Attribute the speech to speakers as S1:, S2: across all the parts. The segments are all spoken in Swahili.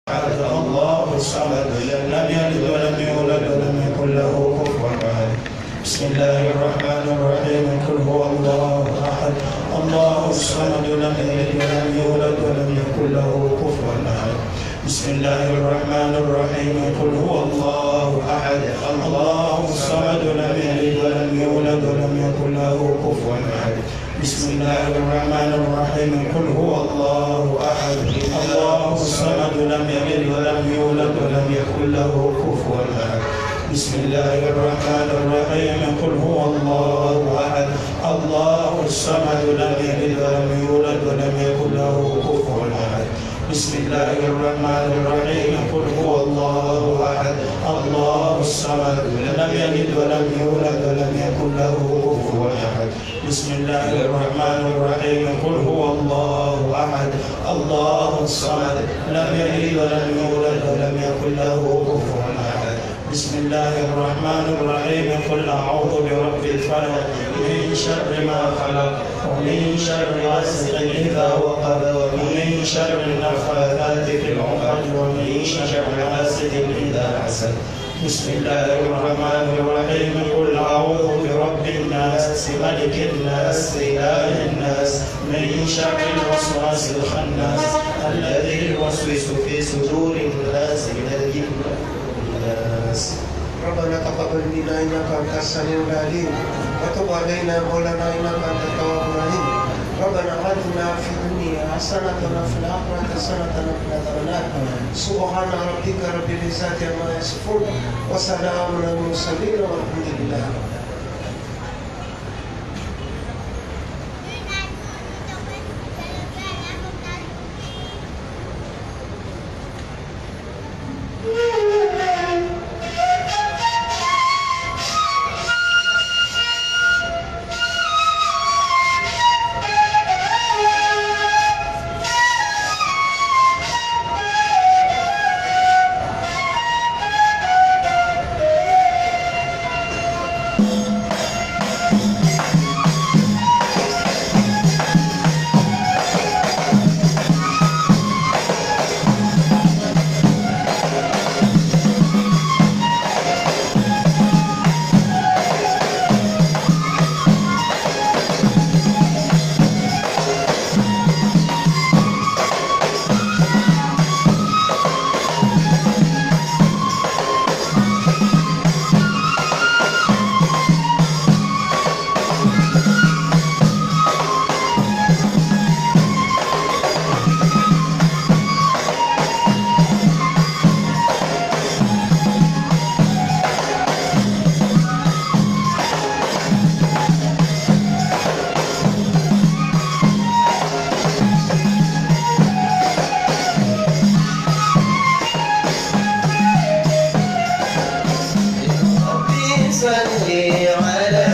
S1: أحد الله الصمد لم يلد ولم يولد ولم يكن له كفوا أحد بسم الله الرحمن الرحيم قل هو الله أحد الله الصمد لم يلد ولم يولد ولم يكن له كفوا أحد بسم الله الرحمن الرحيم قل هو الله أحد الله الصمد لم يلد ولم يولد ولم يكن له كفوا أحد بسم الله الرحمن الرحيم قل هو الله احد الله الصمد لم يلد ولم يولد ولم يكن له كفوا احد بسم الله الرحمن الرحيم قل هو الله احد الله الصمد لم يلد ولم يولد ولم يكن له كفوا احد بسم الله الرحمن الرحيم قل هو الله احد الله الصمد لم يلد ولم يولد ولم يكن له كفوا احد بسم الله الرحمن الرحيم قل هو الله احد الله الصمد لم يلد ولم يولد ولم يكن له كفوا احد بسم الله الرحمن الرحيم قل اعوذ برب الفلق من شر ما خلق ومن شر غاسق اذا وقب ومن شر النفاثات في العقد ومن شر حاسد اذا حسد بسم الله الرحمن الرحيم قل اعوذ برب الناس ملك الناس اله الناس من شر الوسواس الخناس الذي يوسوس في صدور الناس من الجنه والناس
S2: ربنا تقبل منا انك انت السميع العليم وتب علينا مولانا انك انت التواب الرحيم ربنا اتنا في الدنيا حسنه وفي الاخره حسنه وقنا عذاب النار سبحان ربك رب العزه عما يصفون وسلام على المرسلين والحمد لله
S3: ربي صل على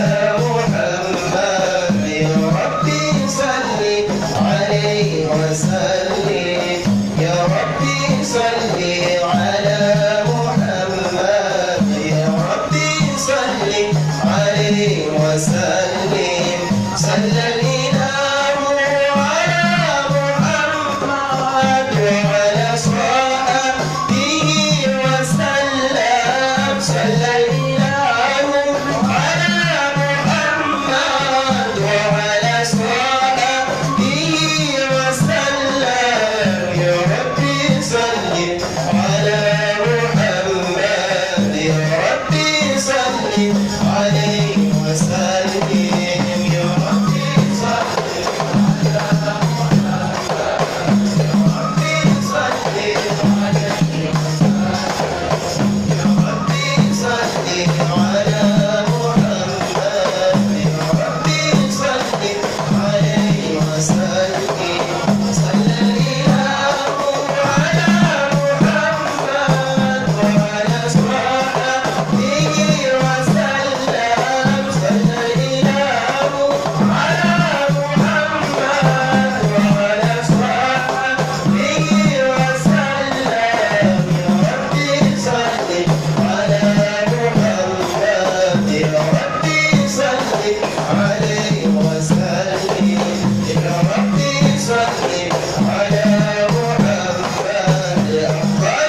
S3: محمد يا ربي صل عليه وسلم يا ربي صل على محمد يا ربي صل عليه وسلم صلى الإله على محمد وعلى صحبه وسلم صلى الإله على محمد وعلى صحبه وسلم يا ربي صل على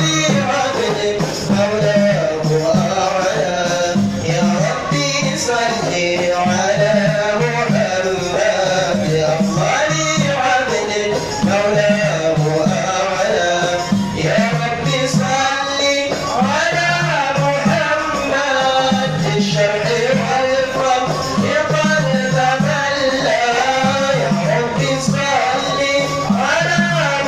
S3: عبد مولاه أعلى يا ربي صل على محمد يا الله عبد مولاه أعلى يا ربي صل على محمد الشرع والفرق قد تملى يا ربي صل على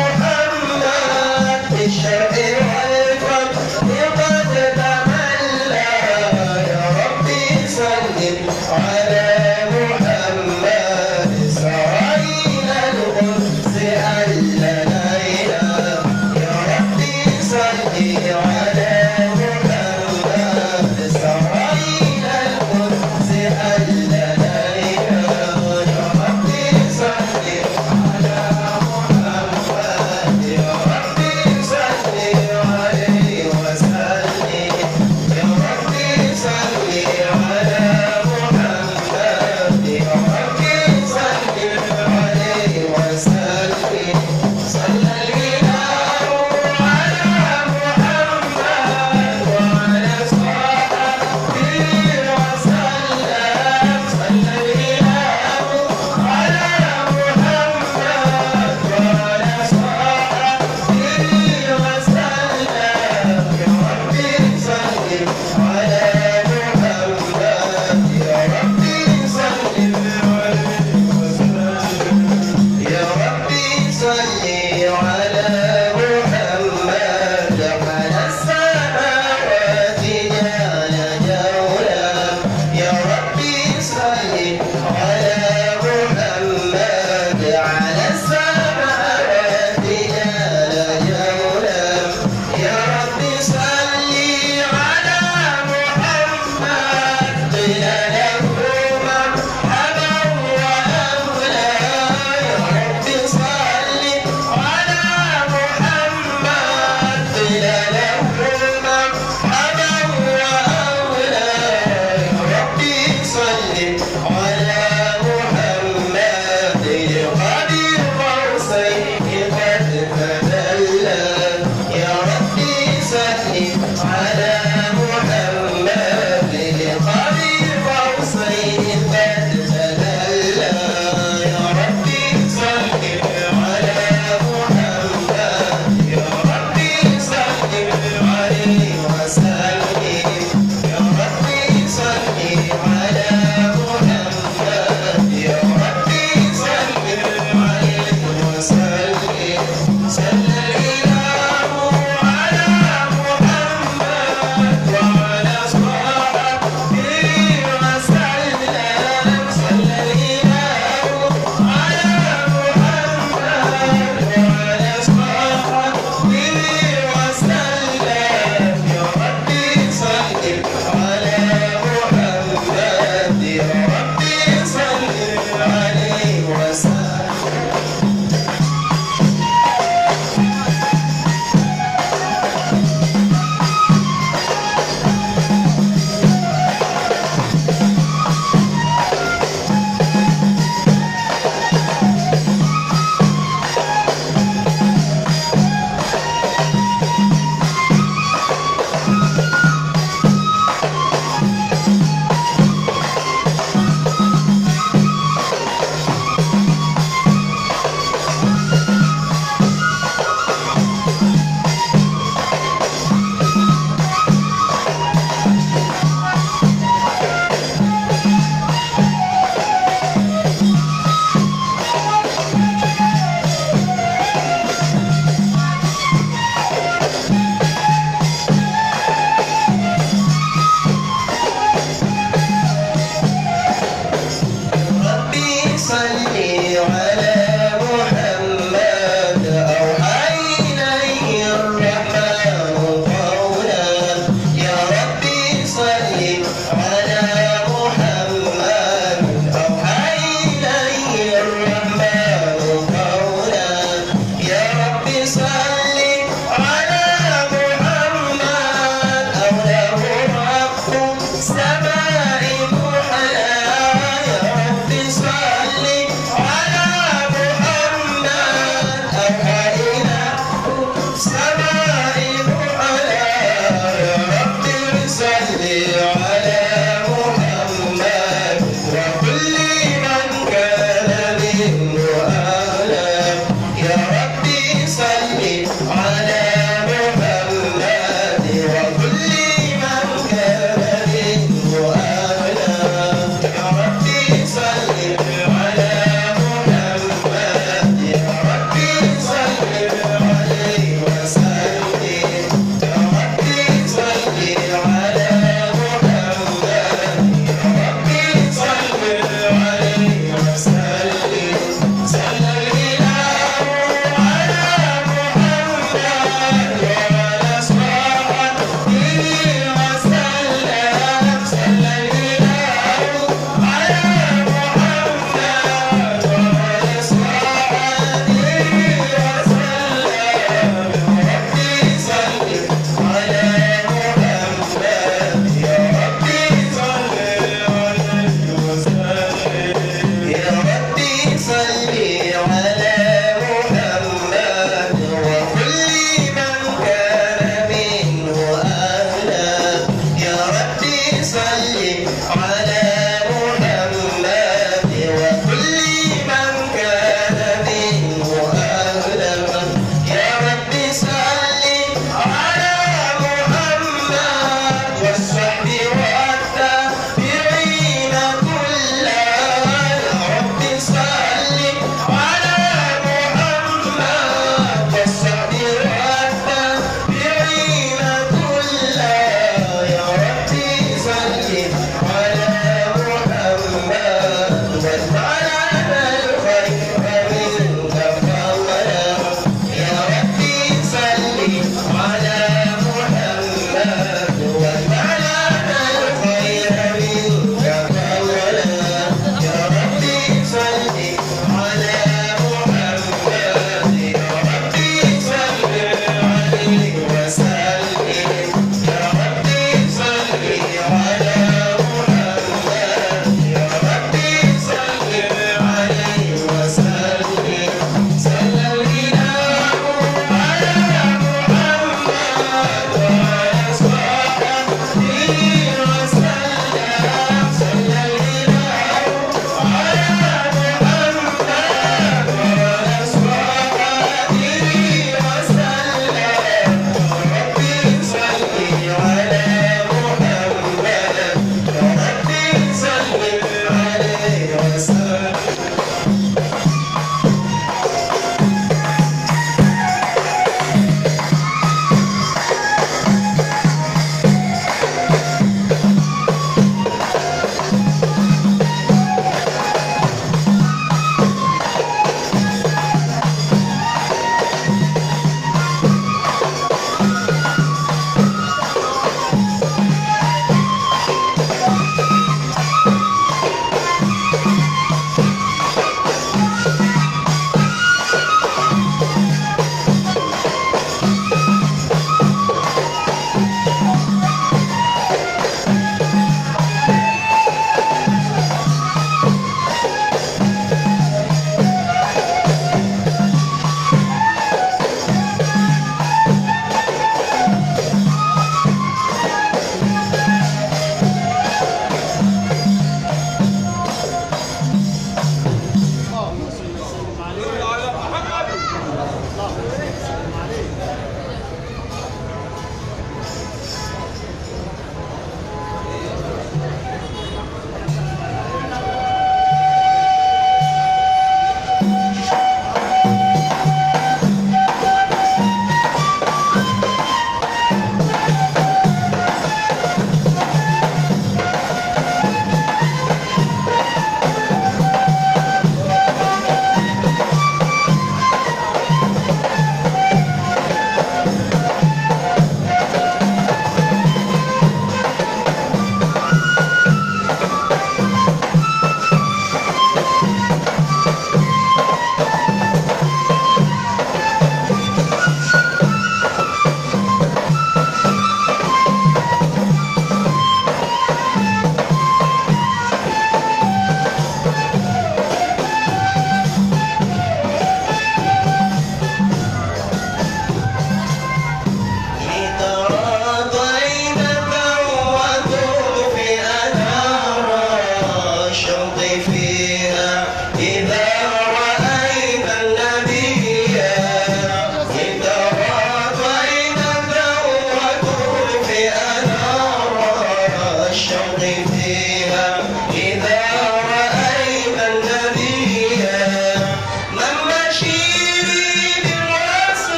S3: محمد الشرع والفرق قد تملى يا ربي صل على محمد إسرائيل القدس ألنا يا ربي صل على محمد إسرائيل القدس ألنا يا ربي صل على محمد يا ربي صل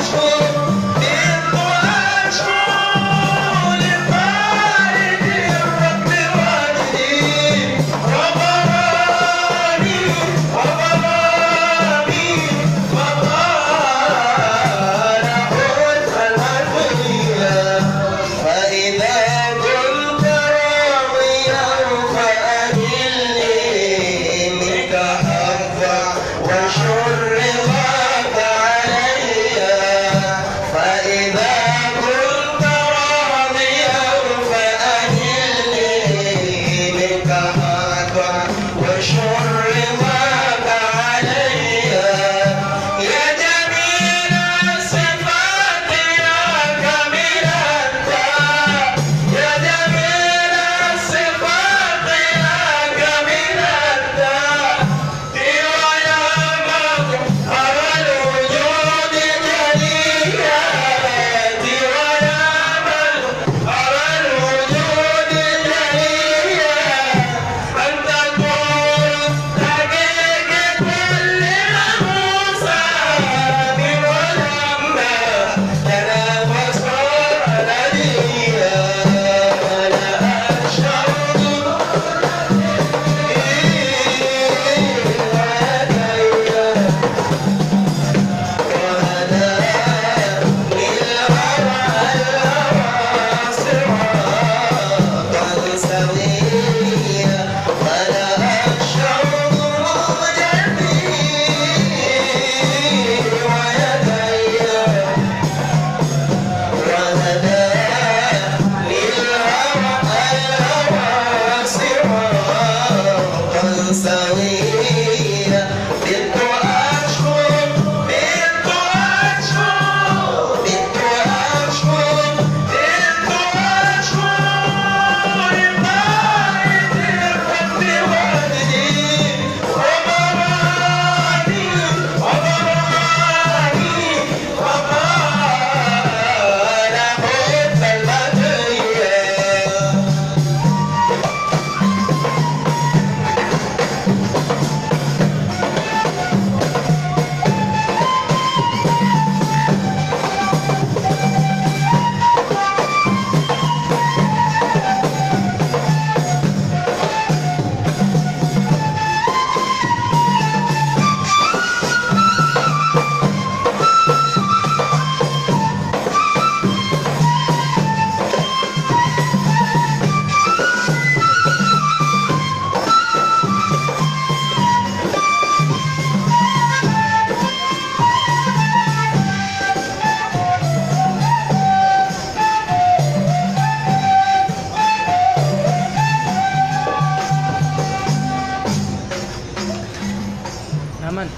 S4: Naman.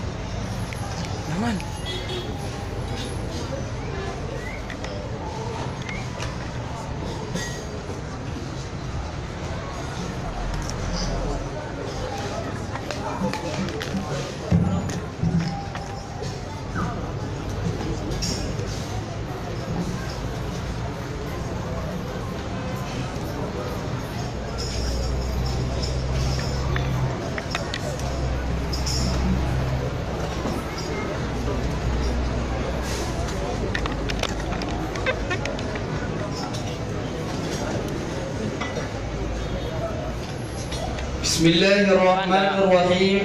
S4: Naman.
S5: Bismillahi rahmani rahim.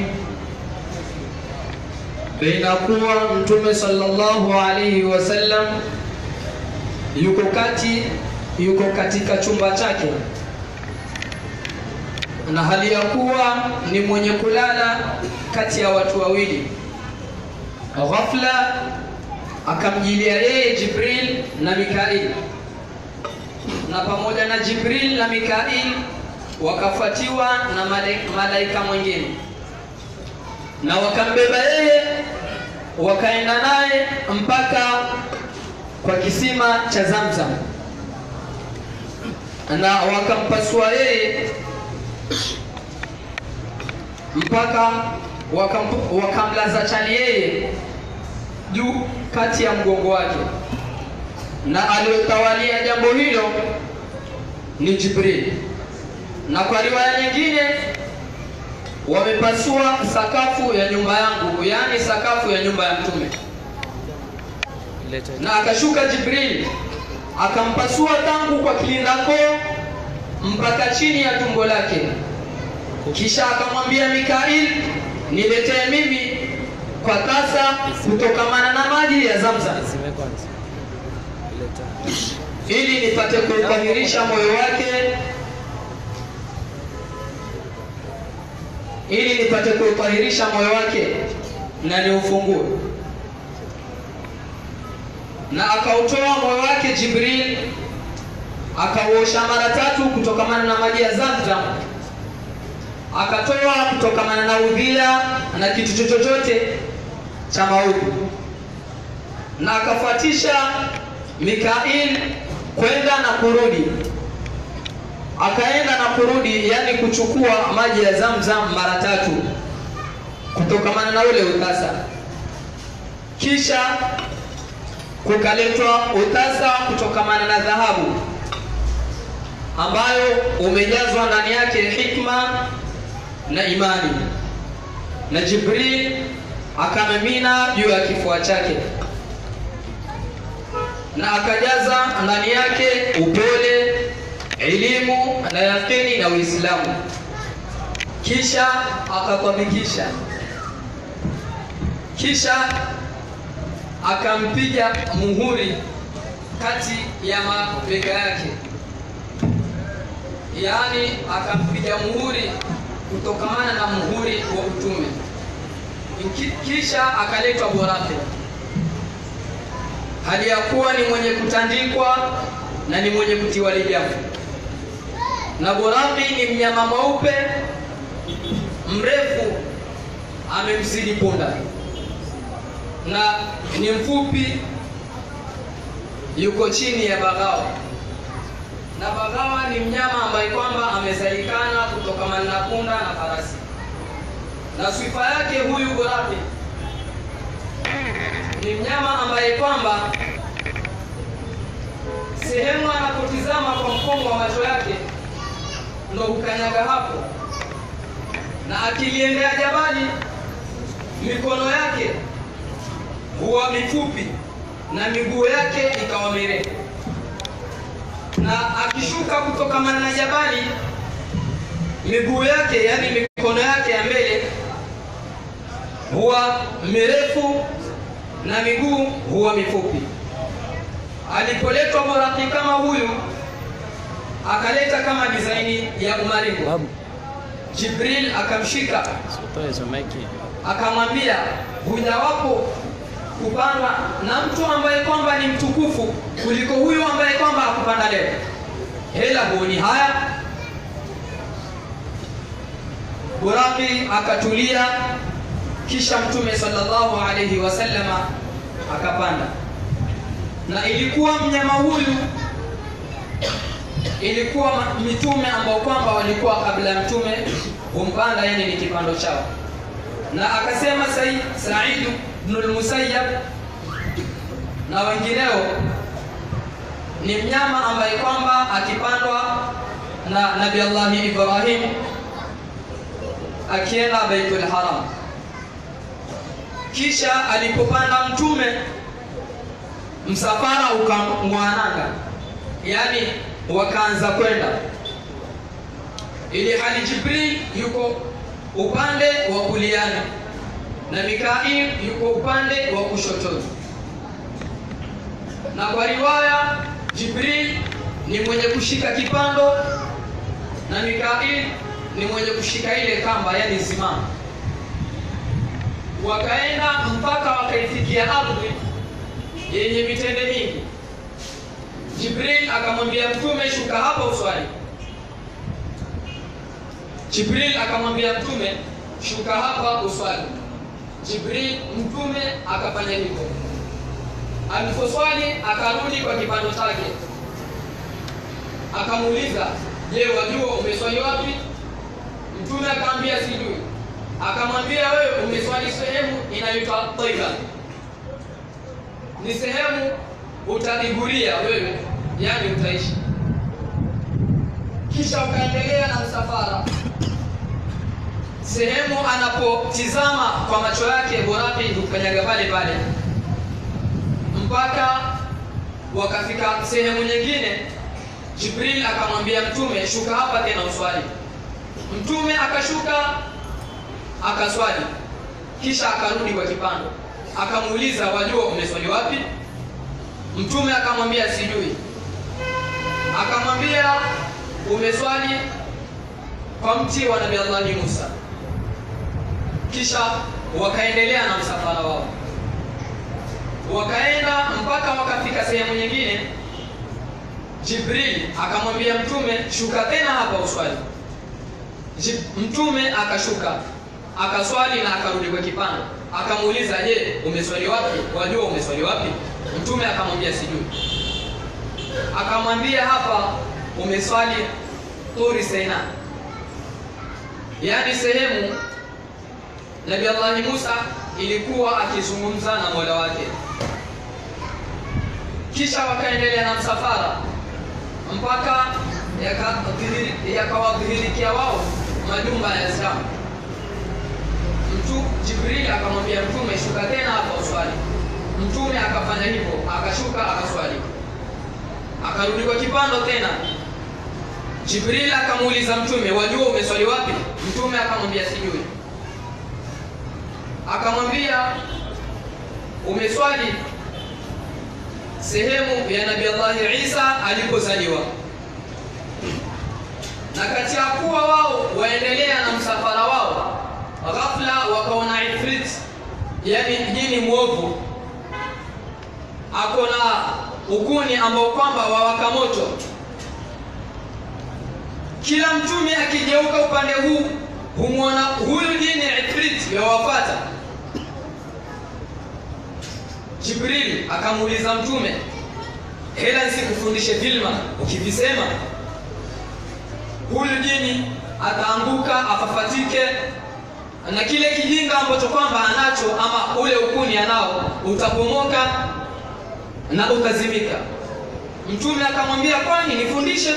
S5: Inakuwa Mtume sallallahu alaihi wasallam yuko kati yuko katika chumba chake na hali ya kuwa ni mwenye kulala kati ya watu wawili. Ghafla akamjilia yeye Jibril na Mikail, na pamoja na Jibril na Mikail wakafuatiwa na male- malaika mwingine na wakambeba yeye wakaenda naye mpaka kwa kisima cha Zamzam na wakampasua yeye mpaka wakam- wakamlaza chali yeye juu kati ya mgongo wake, na aliyotawalia jambo hilo ni Jibril na kwa riwaya nyingine wamepasua sakafu ya nyumba yangu, yaani sakafu ya nyumba ya Mtume.
S4: Leta.
S5: na akashuka Jibril akampasua tangu kwa kilindakoo mpaka chini ya tumbo lake, kisha akamwambia Mikail, niletee mimi kwa tasa kutokamana na maji ya Zamzam
S4: Zime kwanza. Leta.
S5: ili nipate kuutahirisha moyo wake ili nipate kuutahirisha moyo wake na niufungue na akautoa moyo wake Jibril akauosha mara tatu kutokamana na maji ya Zamzam akatoa kutokamana na udhia na kitu chochote cha maudhi na akafuatisha Mikail kwenda na kurudi, akaenda na kurudi, yani kuchukua maji ya Zamzam mara tatu kutokamana na ule utasa. Kisha kukaletwa utasa kutokamana na dhahabu ambayo umejazwa ndani yake hikma na imani, na Jibril akamimina juu ya kifua chake na akajaza ndani yake upole, elimu na yakini na Uislamu, kisha akakwamikisha, kisha akampiga muhuri kati ya mabega yake, yaani akampiga muhuri kutokamana na muhuri wa utume, Ki- kisha akaletwa Borake hali ya kuwa ni mwenye kutandikwa na ni mwenye kutiwa lijamu. Na Boraki ni mnyama mweupe mrefu, amemzidi punda, na ni mfupi, yuko chini ya bagawa. Na bagawa ni mnyama ambaye kwamba amezalikana kutokamana na punda na farasi, na sifa yake huyu Boraki ni mnyama ambaye kwamba sehemu anapotizama kwa mkomo wa macho yake ndo hukanyaga hapo, na akiliendea jabali mikono yake huwa mifupi na miguu yake ikawa mirefu, na akishuka kutokamana na jabali miguu yake, yani mikono yake ya mbele huwa mirefu na miguu huwa mifupi. Alipoletwa Boraki kama huyu, akaleta kama dizaini ya umaringo.
S4: Babu,
S5: Jibril akamshika
S4: sitoe hizo maiki.
S5: akamwambia, hujawapo kupandwa na mtu ambaye kwamba ni mtukufu kuliko huyu ambaye kwamba hakupanda leo. Hela huoni haya? Buraki akatulia, kisha Mtume sallallahu alayhi wasallama akapanda, na ilikuwa mnyama huyu ilikuwa ma- mitume ambao kwamba walikuwa kabla ya mtume humpanda, yani ni kipando chao na akasema Said Said ibn al-Musayyab na wengineo ni mnyama ambaye kwamba akipandwa na Nabii Allah Ibrahim akienda Baitul Haram, kisha alipopanda mtume msafara ukamwananga, yani wakaanza kwenda ili hali Jibril yuko upande wa kuliani na Mikail yuko upande wa kushotoni. Na kwa riwaya Jibril ni mwenye kushika kipando na Mikail ni mwenye kushika ile kamba, yani simama. Wakaenda mpaka wakaifikia ardhi yenye mitende mingi. Jibril akamwambia Mtume, shuka hapa uswali. Jibril akamwambia Mtume, shuka hapa uswali. Jibril Mtume akafanya hivyo. Aliposwali akarudi kwa kipando chake, akamuuliza, je, wajua umeswali wapi? Mtume akamwambia sijui. Akamwambia, wewe umeswali sehemu inaitwa Taiba, ni sehemu utadhiguria wewe, yani utaishi kisha ukaendelea na msafara sehemu anapotizama kwa macho yake Boraki hukanyaga pale pale mpaka wakafika sehemu nyingine jibril akamwambia mtume shuka hapa tena uswali mtume akashuka akaswali kisha akarudi kwa kipando akamuuliza wajua umeswali wapi mtume akamwambia sijui akamwambia umeswali kwa mti wa nabii allahi musa kisha wakaendelea na msafara wao wakaenda mpaka wakafika sehemu nyingine jibril akamwambia mtume shuka tena hapa uswali Jib, mtume akashuka akaswali na akarudi kwa kipando akamuuliza je umeswali wapi wajua umeswali wapi mtume akamwambia sijui akamwambia hapa umeswali turi seina yaani sehemu nabi allahi musa ilikuwa akizungumza na mola wake kisha wakaendelea na msafara mpaka yakawadhihirikia wao majumba ya islamu mtu jibril akamwambia mtume shuka tena hapa uswali mtume akafanya hivyo akashuka akaswali akarudi kwa kipando tena jibril akamuuliza mtume wajua umeswali wapi mtume akamwambia sijui akamwambia umeswali sehemu ya nabii allahi isa alipozaliwa na kati ya kuwa wao waendelea na msafara wao ghafla wakaona ifrit yani jini mwovu ako na ukuni ambao kwamba wawaka moto kila mtume akigeuka upande huu humwona huyu jini ifrit yawafata jibril akamuuliza mtume hela nisikufundishe vilma ukivisema huyu jini ataanguka afafatike na kile kijinga ambacho kwamba anacho ama ule ukuni anao utapomoka na utazimika mtume akamwambia kwani nifundishe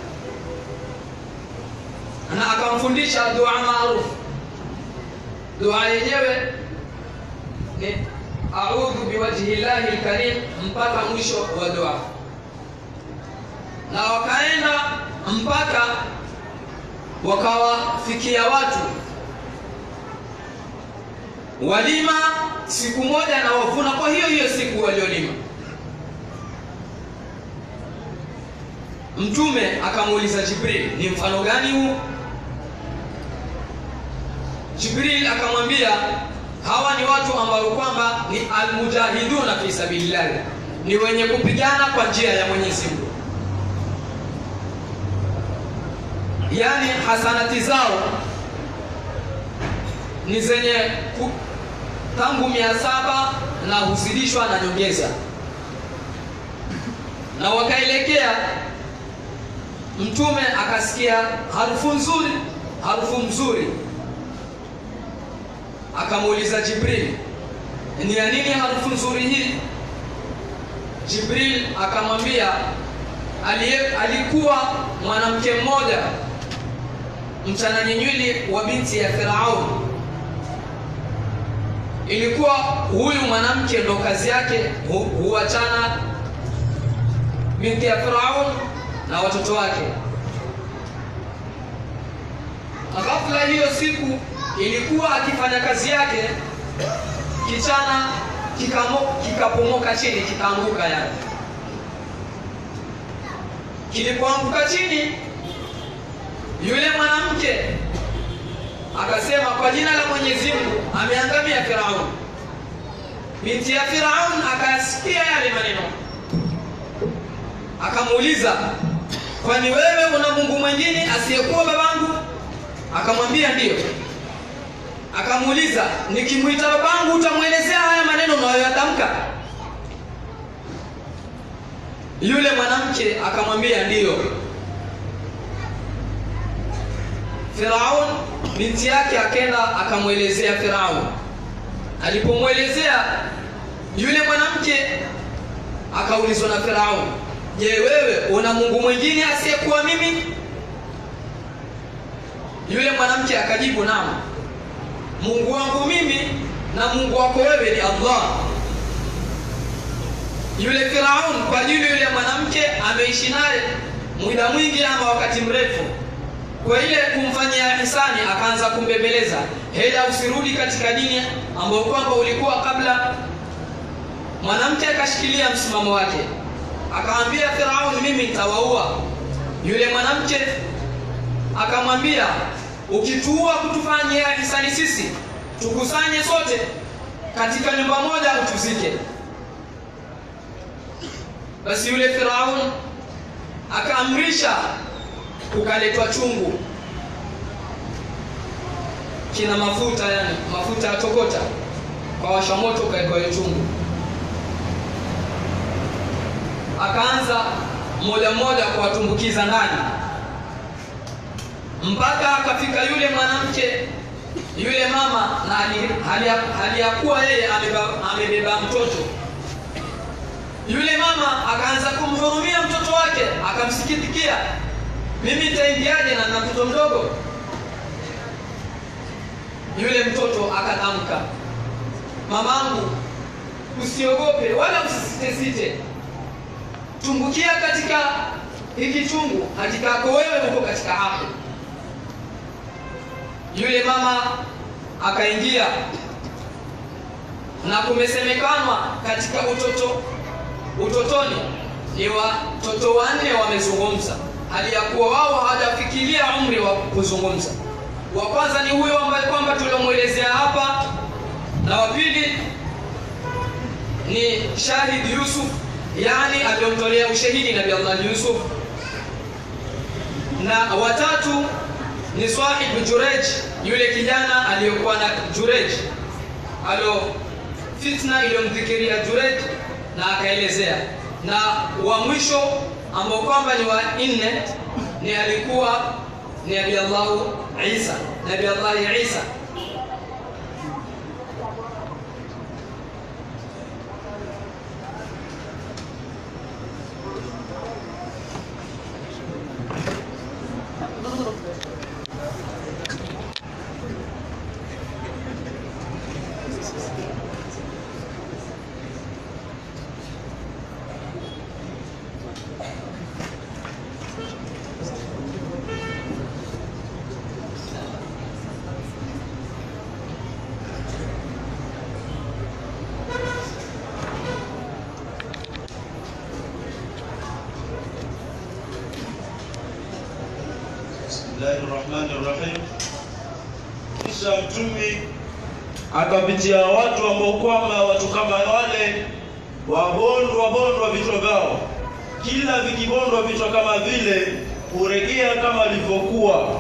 S5: na akamfundisha dua maarufu dua yenyewe ni audhu biwajhi llahi lkarim mpaka mwisho wa dua na wakaenda mpaka wakawafikia watu walima siku moja na wavuna kwa hiyo hiyo siku waliolima mtume akamuuliza jibril ni mfano gani huu jibril akamwambia hawa ni watu ambao kwamba ni almujahiduna fi sabilillahi ni wenye kupigana kwa njia ya mwenyezi mungu yaani hasanati zao ni zenye ku, tangu mia saba na huzidishwa na nyongeza na wakaelekea mtume akasikia harufu nzuri harufu mzuri akamuuliza jibril ni ya nini harufu nzuri hii jibril akamwambia alikuwa mwanamke mmoja mchananyinywi wa binti ya firaun ilikuwa huyu mwanamke ndo kazi yake hu, huachana binti ya firaun na watoto wake ghafla hiyo siku ilikuwa akifanya kazi yake kichana kikapomoka kika chini kikaanguka yani kilipoanguka chini yule mwanamke akasema kwa jina la mwenyezi mungu ameangamia firaun binti ya firaun akayasikia yale maneno akamuuliza kwani wewe una mungu mwingine asiyekuwa babangu akamwambia ndiyo akamuuliza nikimwita babangu utamwelezea haya maneno unayoyatamka yule mwanamke akamwambia ndiyo firaun binti yake akenda akamwelezea firaun alipomwelezea yule mwanamke akaulizwa na firaun je wewe una mungu mwingine asiyekuwa mimi yule mwanamke akajibu naam mungu wangu mimi na mungu wako wewe ni allah yule Firaun kwa ajili yule mwanamke ameishi naye muda mwingi ama wakati mrefu, kwa ile kumfanyia hisani akaanza kumbembeleza, hela usirudi katika dini ambayo kwamba ulikuwa kabla. Mwanamke akashikilia msimamo wake, akamwambia Firaun, mimi nitawaua. Yule mwanamke akamwambia, ukituua kutufanyia hisani sisi, tukusanye sote katika nyumba moja utuzike. Basi yule Firaun akaamrisha kukaletwa chungu kina mafuta, yani mafuta ya tokota, kwa washa moto ukawekwa hiyo chungu. Akaanza mmoja mmoja kuwatumbukiza ndani mpaka akafika yule mwanamke yule mama, na hali, hali, hali ya kuwa yeye amebeba, amebeba mtoto yule mama akaanza kumhurumia mtoto wake, akamsikitikia, mimi nitaingiaje na nina mtoto mdogo? Yule mtoto akatamka, mamangu, usiogope wala usisitesite, tumbukia katika hiki chungu, hakika yako wewe uko katika haki. Yule mama akaingia, na kumesemekanwa katika utoto utotoni ni watoto wanne wamezungumza, hali ya kuwa wao hawajafikiria umri wa kuzungumza. Wa kwanza ni huyo ambaye kwamba tuliomwelezea hapa, na wa pili ni Shahid Yusuf, yani aliyomtolea ushahidi Nabii Allah Yusuf, na watatu ni Swahib Jurej, yule kijana aliyokuwa na Jurej alo fitna iliyomdhikiria Jurej na akaelezea, na wa mwisho ambao kwamba ni wa nne ni alikuwa ni Nabii Allah Isa, Nabii Allah Isa.
S6: Bismillahi rahmani rahim. Kisha mtumi akapitia watu ambao kwamba watu kama wale wabondwa bondwa vichwa vyao, kila vikibondwa vichwa kama vile huregea kama ilivyokuwa,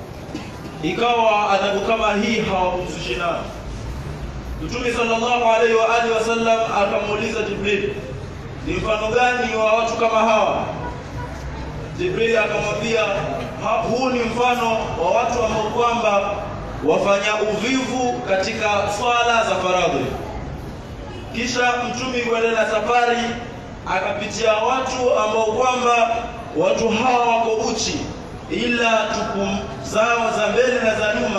S6: ikawa adhabu kama hii hawakuzushi nayo. Mtume sallallahu alaihi wa alihi wasallam akamuuliza Jibril, ni mfano gani wa watu kama hawa? Jibril akamwambia "Ha- huu ni mfano wa watu ambao kwamba wafanya uvivu katika swala za faradhi. Kisha mtumi kuendelea na safari akapitia watu ambao kwamba watu hawa wako uchi, ila tupu zao za mbele na za nyuma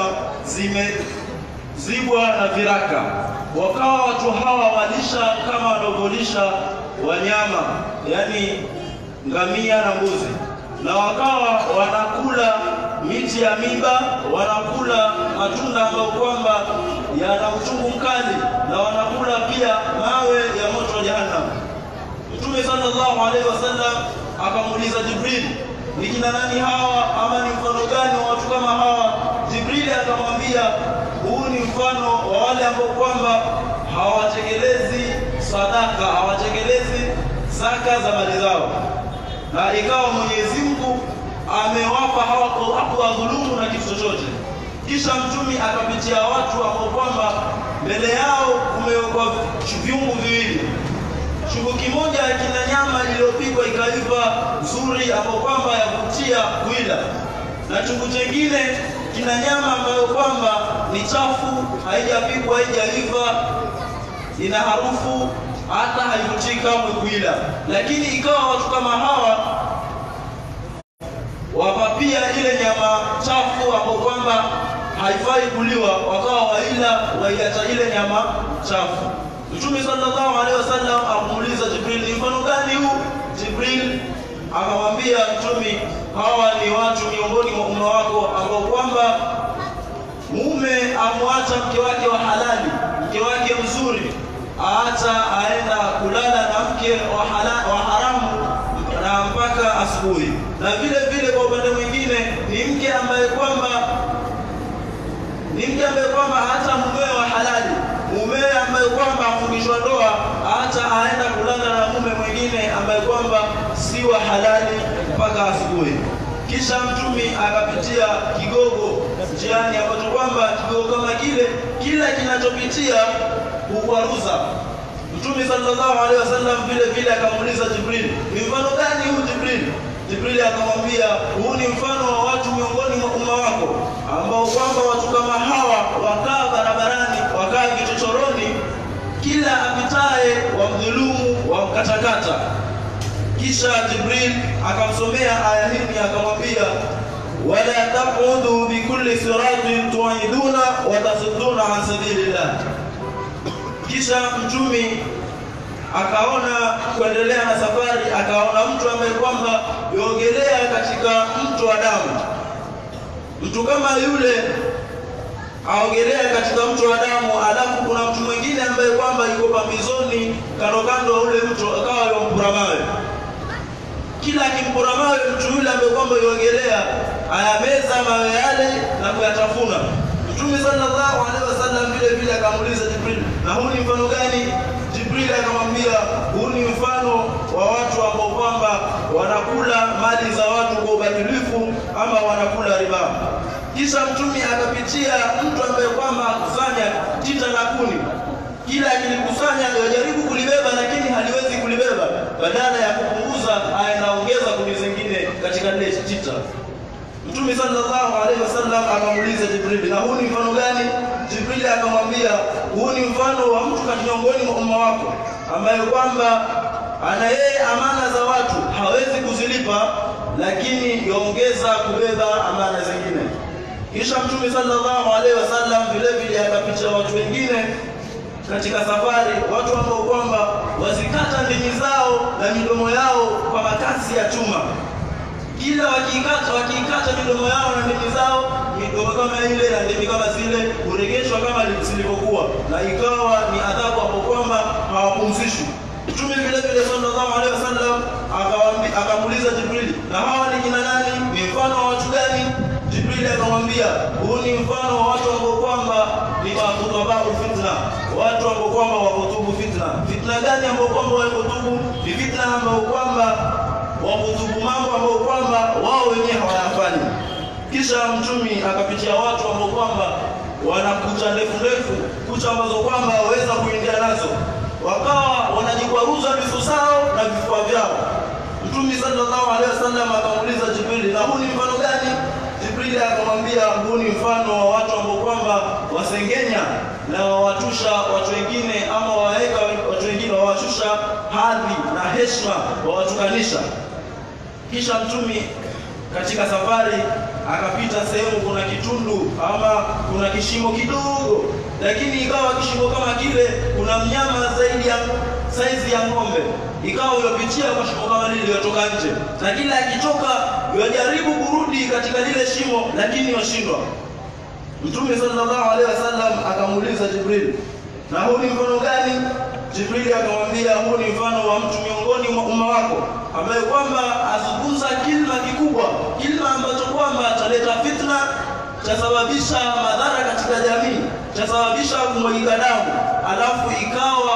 S6: zimezibwa na viraka. Wakawa watu hawa walisha kama wanavyolisha wanyama, yani ngamia na mbuzi, na wakawa wanakula miti ya miba, wanakula matunda ambayo kwamba yana uchungu mkali, na wanakula pia mawe ya moto wa jahannam. Mtume sallallahu alaihi wasallam akamuuliza Jibril, ni kina nani hawa ama ni mfano gani wa watu kama hawa? Jibrili akamwambia huu ni mfano wa wale ambao kwamba hawatekelezi sadaka, hawatekelezi zaka za mali zao, na ikawa Mwenyezi Mungu amewapa hakuwadhulumu na kitu chochote. Kisha mtumi akapitia watu ambao kwamba mbele yao kumewekwa viungu viwili chungu kimoja kina nyama iliyopikwa ikaiva nzuri ambayo kwamba yavutia kuila, na chungu chengine kina nyama ambayo kwamba ni chafu, haijapikwa, haijaiva, ina harufu, hata haivutii kamwe kuila. Lakini ikawa watu kama hawa wapapia ile nyama chafu ambayo kwamba haifai kuliwa, wakawa waila waiacha ile nyama chafu. Mtume sallallahu alaihi wasallam akamuuliza Jibril, ni mfano hawa ni watu miongoni mwa umma wako ambao kwamba mume amwacha mke wake wa halali, mke wake mzuri, aacha aenda kulala na mke wa, hala, wa haramu na mpaka asubuhi. Na vile vile kwa upande mwingine ni mke ambaye kwamba ni mke ambaye kwamba hata mumewe wa halali, mumewe ambaye kwamba afungishwa ndoa, hata aenda kulala na mume mwingine ambaye kwamba si wa halali mpaka asubuhi. Kisha mtumi akapitia kigogo njiani, ambacho kwamba kigogo kama kile kila kinachopitia hukwaruza. Mtume sallallahu alaihi wasallam vile vile akamuuliza Jibril, ni mfano gani huu Jibril? Jibrili akamwambia huu ni mfano wa watu miongoni mwa umma wako ambao kwamba watu kama hawa wakaa barabarani, wakaa vichochoroni, kila apitaye wamdhulumu, wamkatakata. Kisha Jibril akamsomea aya hii akamwambia wala taqudu bikulli siratin tuiduna wa tasudduna an sabilillah. Kisha mtumi akaona kuendelea na safari, akaona mtu ambaye kwamba yogelea katika mto wa damu. Mtu kama yule aogelea katika mto wa damu, alafu kuna mtu mwingine ambaye kwamba yuko pambizoni kando kando wa ule mto, akawa yampura mawe. Kila akimpura mawe mtu yule ambaye kwamba yogelea ayameza mawe yale na kuyatafuna. Mtume sallallahu alaihi wasallam vile vile akamuuliza Jibril, na huu ni mfano gani? Jibril akamwambia huu ni mfano wa watu ambao kwamba wanakula mali za watu kwa ubadilifu ama wanakula riba. Kisha mtume akapitia mtu ambaye kwamba akusanya tita na kuni, kila akilikusanya yajaribu kulibeba, lakini haliwezi kulibeba. Badala ya kupunguza, anaongeza kuni zingine katika lile tita. Mtume sallallahu alaihi wasallam akamuuliza Jibril, na huu ni mfano gani? Jibril akamwambia, huu ni mfano wa mtu kati miongoni mwa umma wako ambaye kwamba ana yeye amana za watu hawezi kuzilipa, lakini yaongeza kubeba amana zingine. Kisha Mtume sallallahu alaihi wasallam vile vile akapicha watu wengine katika safari, watu ambao kwamba wazikata ndimi zao na midomo yao kwa makasi ya chuma kila wakiikata wakiikata midomo yao na ndimi zao, midomo kama ile na ndimi kama zile huregeshwa kama zilivyokuwa, na ikawa ni adhabu hapo kwamba hawapumzishwi. Mtume vile vile sallallahu alaihi wasallam akamuuliza Jibrili, na hawa ni kina nani? Ni mfano wa watu gani? Jibrili akamwambia, huu ni mfano wa watu ambao kwamba ni makutabau fitna, watu ambao kwamba wakutubu fitna. Fitna gani ambao kwamba wakutubu? Ni fitna ambao kwamba wakutubu mambo ambayo kwamba wao wenyewe hawayafanyi. Kisha mtumi akapitia watu ambao kwamba wana kucha ndefu ndefu, kucha ambazo kwamba waweza kuingia nazo, wakawa wanajikwaruza visu zao na vifua vyao. Mtumi sallallahu alaihi wasallam akamuuliza Jibrili, na huu ni mfano gani? Jibrili akamwambia, huu ni mfano wa watu ambao kwamba wasengenya na wawatusha watu wengine, ama waweka watu wengine, wawashusha hadhi na heshima, wawatukanisha. Kisha mtumi katika safari akapita sehemu kuna kitundu ama kuna kishimo kidogo, lakini ikawa kishimo kama kile kuna mnyama zaidi ya saizi ya ng'ombe, ikawa yopitia kwa shimo kama lile yotoka nje, na kila akitoka yajaribu kurudi katika lile shimo, lakini washindwa. Mtume sallallahu alaihi wasallam akamuuliza Jibril, na huu ni mfano gani? Jibrili akamwambia huu ni mfano wa mtu miongoni mwa umma wako ambaye kwamba azungumza kilma kikubwa, kilma ambacho kwamba chaleta fitna, chasababisha madhara katika jamii, chasababisha kumwagika damu, alafu ikawa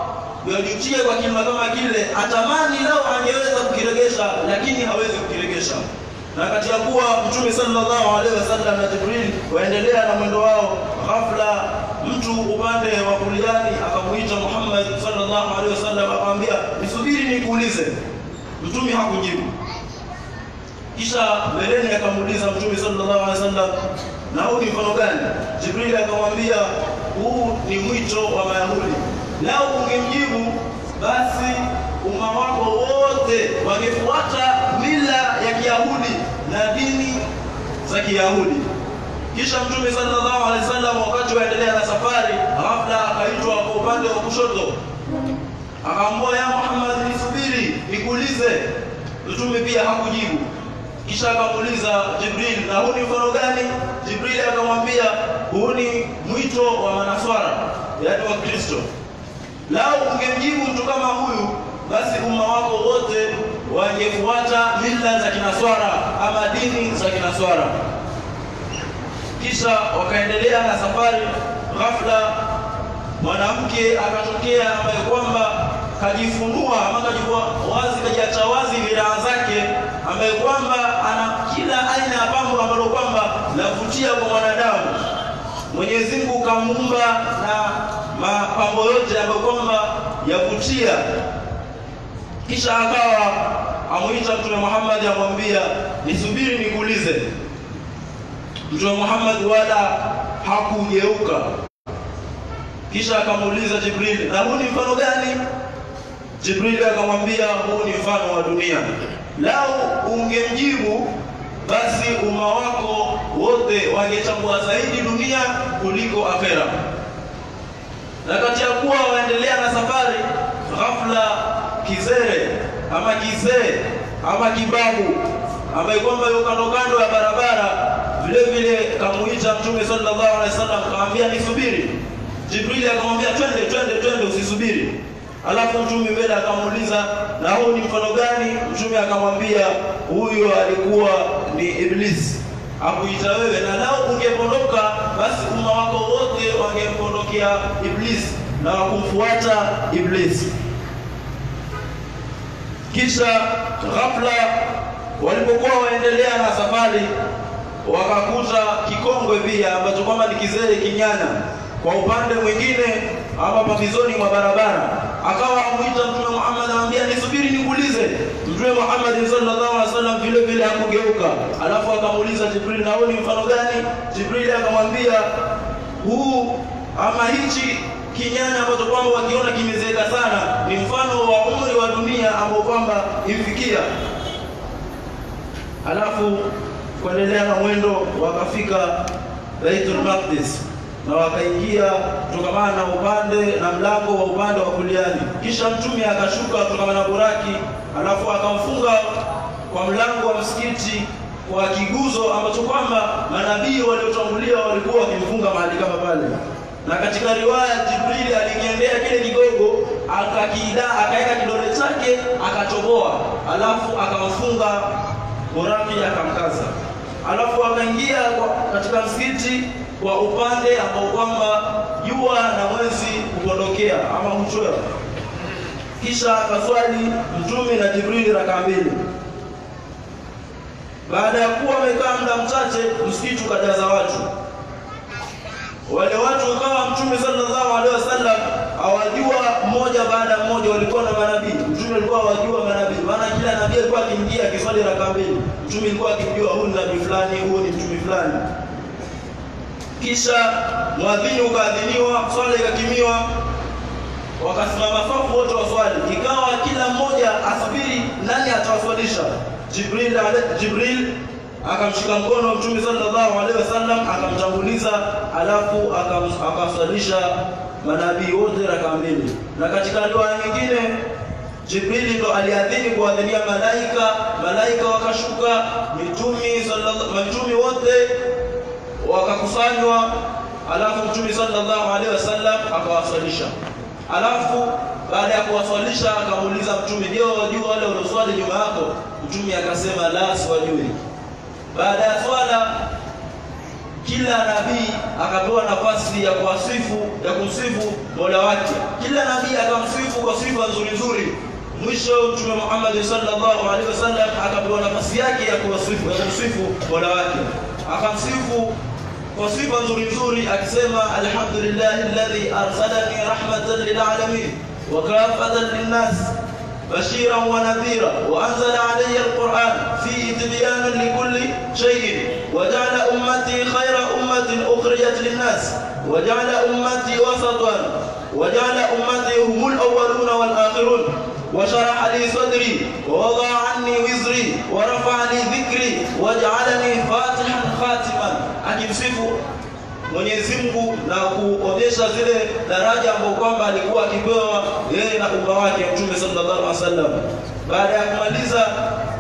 S6: yajutie kwa kilma kama kile, atamani leo angeweza kukiregesha, lakini hawezi kukiregesha na kati ya kuwa Mtume sallallahu alaihi wasallam na Jibril waendelea na mwendo wao, ghafla mtu upande wa kuliani akamuita Muhammad sallallahu alaihi wasallam, akamwambia nisubiri nikuulize. Mtume hakujibu. Kisha mbeleni akamuuliza Mtume sallallahu alaihi wasallam, na huu ni mfano gani? Jibril akamwambia huu ni mwito wa Mayahudi. Lao ungemjibu basi umma wako wote wangefuata mila ya Kiyahudi na dini za Kiyahudi. Kisha Mtume sallallahu alaihi wasallam wakati waendelea na safari, ghafla akaitwa kwa upande wa kushoto, akaambia ya Muhammad, nisubiri nikuulize. Mtume pia hakujibu. kisha akamuuliza Jibril, na huu ni mfano gani? Jibril akamwambia huu ni mwito wa manaswara, yaani wa Kristo. Lau ungemjibu mtu kama huyu, basi umma wako wote wangefuata mila za kinaswara ama dini za kinaswara. Kisha wakaendelea na safari. Ghafla mwanamke akatokea ambaye kwamba kajifunua ama kajivua wazi, kajiacha wazi viraa zake, ambaye kwamba ana kila aina ya pambo ambalo kwamba lavutia kwa mwanadamu. Mwenyezi Mungu kamuumba na mapambo yote ambayo kwamba yavutia. Kisha akawa amuita Mtume Muhammad, amwambia nisubiri nikuulize. Mtume Muhammad wala hakugeuka. Kisha akamuuliza Jibril, na huu ni mfano gani? Jibril akamwambia huu ni mfano wa dunia. Lau ungemjibu basi umma wako wote wangechagua zaidi dunia kuliko akhera. Na kati ya kuwa waendelea na safari, ghafla kizere ama kizee ama kibabu ambaye kwamba yuko kando kando ya barabara, vile vile kamuita Mtume sallallahu alaihi wasallam, kamwambia nisubiri. Jibrili akamwambia twende, twende, twende, usisubiri. Alafu mtume mbele akamuuliza na huu ni mfano gani? Mtume akamwambia huyo alikuwa ni Iblisi akuita wewe, na lao ungepondoka basi umma wako wote wangempondokea Iblisi na wakumfuata Iblisi. Kisha ghafla walipokuwa waendelea na safari, wakakuta kikongwe pia ambacho kwamba ni kizee kinyana kwa upande mwingine ama pambizoni mwa barabara, akawa amuita Mtume Muhammad, anamwambia nisubiri nikuulize. Mtume Muhammad sallallahu alaihi wasallam vile vile hakugeuka, alafu akamuuliza Jibril, na huu ni mfano gani? Jibril akamwambia huu ama hichi kinyana ambacho kwamba wakiona kimezeeka sana ni mfano wa umri wa dunia ambao kwamba imfikia. Alafu kuendelea na mwendo wakafika Baitul Maqdis na wakaingia kutokamana na upande na mlango wa upande wa kuliani. Kisha mtume akashuka kutokamana na buraki, alafu akamfunga kwa mlango wa msikiti kwa kiguzo ambacho kwamba manabii waliotangulia walikuwa wakimfunga mahali kama pale. Na katika riwaya Jibrili alikiendea kile kigogo akakida akaweka kidole chake akachoboa, alafu akamfunga buraki akamkaza, alafu akaingia katika msikiti kwa upande ambao kwamba jua na mwezi hupondokea ama huchwea. Kisha akaswali mtume na Jibrili rakaa mbili. Baada ya kuwa wamekaa muda mchache, msikiti ukajaza watu. Wale watu wakawa mtume sallallahu alaihi wasallam awajua mmoja baada ya mmoja, walikuwa na manabii. Mtume alikuwa awajua manabii, maana kila nabii alikuwa akiingia akiswali rakaa mbili, mtume alikuwa akimjua huyu ni nabii fulani, huyu ni mtume fulani kisha mwadhini ukaadhiniwa, swala ikakimiwa, wakasimama safu wote waswali. Ikawa kila mmoja asubiri nani atawaswalisha. Jibril, Jibril akamshika mkono Mtume sallallahu alaihi wasallam akamtanguliza, alafu akawaswalisha manabii wote rakaa mbili. Na katika riwaya nyingine Jibrili ndo aliadhini kuadhinia malaika, malaika wakashuka, mitumi sallallahu mitumi wote wakakusanywa, alafu Mtume sallallahu alaihi wasallam akawaswalisha. Alafu baada ya kuwaswalisha akamuuliza Mtume, je, wajua wale walioswali nyuma yako? Mtume akasema la, siwajui. Baada ya swala kila nabii akapewa nafasi ya kuwasifu ya kumsifu Mola wake. Kila nabii akamsifu kwa sifa nzuri nzuri. Mwisho Mtume Muhammad sallallahu alaihi wasallam akapewa nafasi yake ya kuwasifu ya kumsifu Mola wake, akamsifu kwa sifa nzuri nzuri akisema, alhamdulillahi alladhi arsalani rahmatan lilalamin wa kafatan linnas بشيرا ونذيرا وأنزل علي القرآن فيه تبيانا لكل شيء وجعل أمتي خير أمة أخرجت للناس وجعل أمتي وسطا وجعل أمتي هم الأولون والآخرون وشرح لي صدري ووضع عني وزري ورفع لي ذكري وجعلني فاتحا خاتما akimsifu Mwenyezi Mungu na kuonyesha zile daraja ambazo kwamba alikuwa akipewa yeye na umma wake Mtume sallallahu alaihi wasallam. Baada ya kumaliza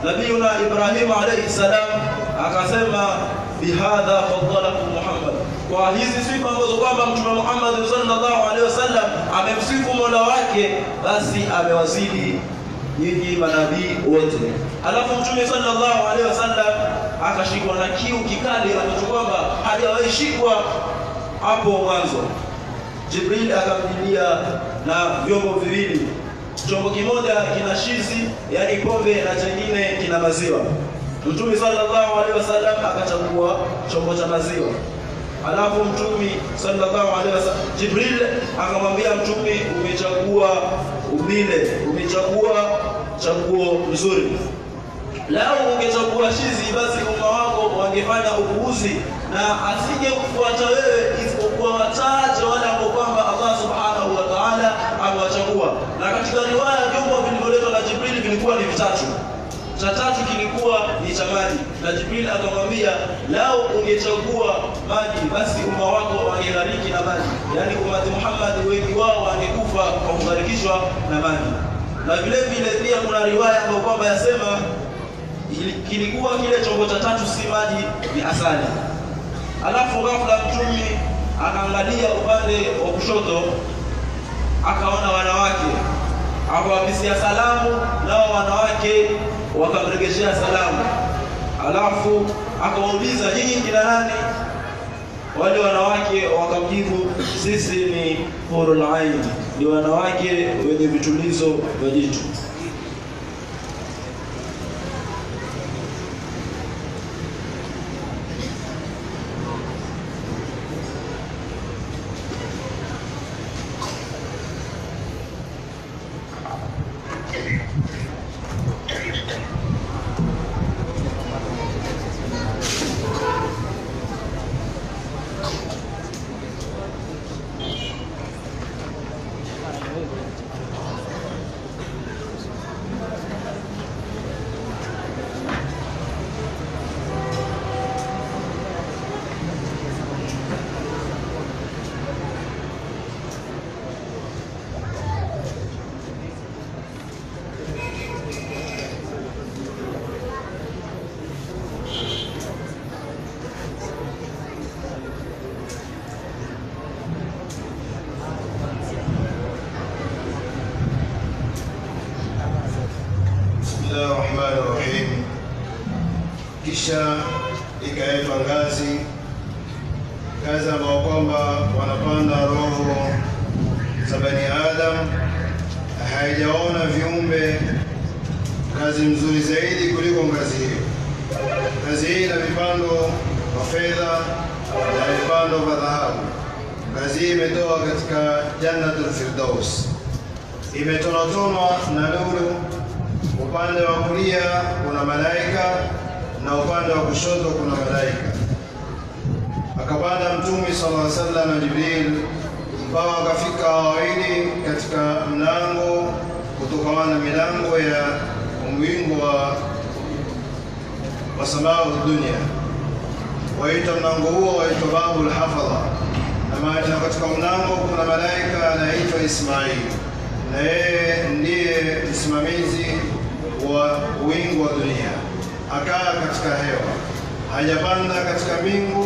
S6: nabiyuna Ibrahim alayhi salam akasema bihadha faddalakum Muhammad, kwa hizi sifa ambazo kwamba Mtume Muhammad sallallahu alaihi wasallam amemsifu Mola wake, basi amewazidi nyinyi manabii wote. Alafu Mtume sallallahu alaihi wasallam akashikwa na kiu kikali ambacho kwamba hajawahi shikwa hapo mwanzo. Jibril akamjilia na vyombo viwili, chombo kimoja kina shizi, yani pombe, na chengine kina maziwa. Mtume sallallahu alaihi wasallam akachagua chombo cha maziwa. Alafu Mtume sallallahu alaihi wasallam Jibril akamwambia Mtume, umechagua ubile, umechagua chaguo nzuri. Lau ungechagua shizi, basi umma wako wangefanya upuuzi na asije kufuata wewe isipokuwa wachache wale ambao kwamba Allah subhanahu wa ta'ala amewachagua. Na katika riwaya vyombo vilivyoletwa na Jibril vilikuwa ni vitatu cha tatu kilikuwa ni cha maji, na Jibril akamwambia lau ungechagua maji, basi umma wako wangeghariki na maji, yaani umati Muhammad wengi wao wangekufa kwa kugharikishwa na maji. Na vile vile pia kuna riwaya ambayo kwamba yasema ili- kilikuwa kile chombo cha tatu si maji, ni asali. Alafu ghafla Mtume akaangalia upande wa kushoto, akaona wanawake akawapisia salamu, nao wanawake wakamregeshea salamu. Alafu akawauliza nyinyi kina nani? Wale wanawake wakamjibu, sisi ni hurul ain, ni wanawake wenye vitulizo vya jicho.
S7: Bismillah rahmani rahim. Kisha ikawekwa ngazi, ngazi ambao kwamba wanapanda roho za bani Adam. Haijaona viumbe ngazi mzuri zaidi kuliko ngazi hiyo. Ngazi hii ina vipando vya fedha na vipando vya dhahabu. Ngazi hii imetoka katika Jannatul Firdaus, imetonatonwa na lulu upande wa kulia kuna malaika na upande wa kushoto kuna malaika. Akapanda Mtume sallallahu alaihi wasallam na Jibril mpaka wakafika wawili katika mlango kutokana na milango ya mwingo wa wa samaa dunia. Waitwa mlango huo waitwa babul hafadha, na maana katika mlango kuna malaika anaitwa Ismail, na yeye ndiye msimamizi wa wingu wa dunia. Akaa katika hewa, hajapanda katika mbingu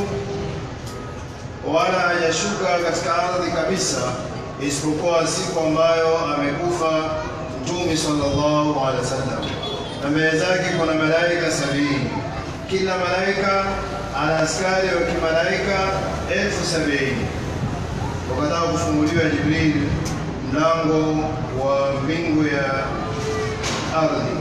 S7: wala hajashuka katika ardhi kabisa, isipokuwa siku ambayo amekufa Mtume sallallahu alaihi wasallam, na mbele zake kuna malaika sabini. Kila malaika ana askari wa kimalaika elfu sabini. Wakataka kufunguliwa Jibril mlango wa mbingu ya ardhi,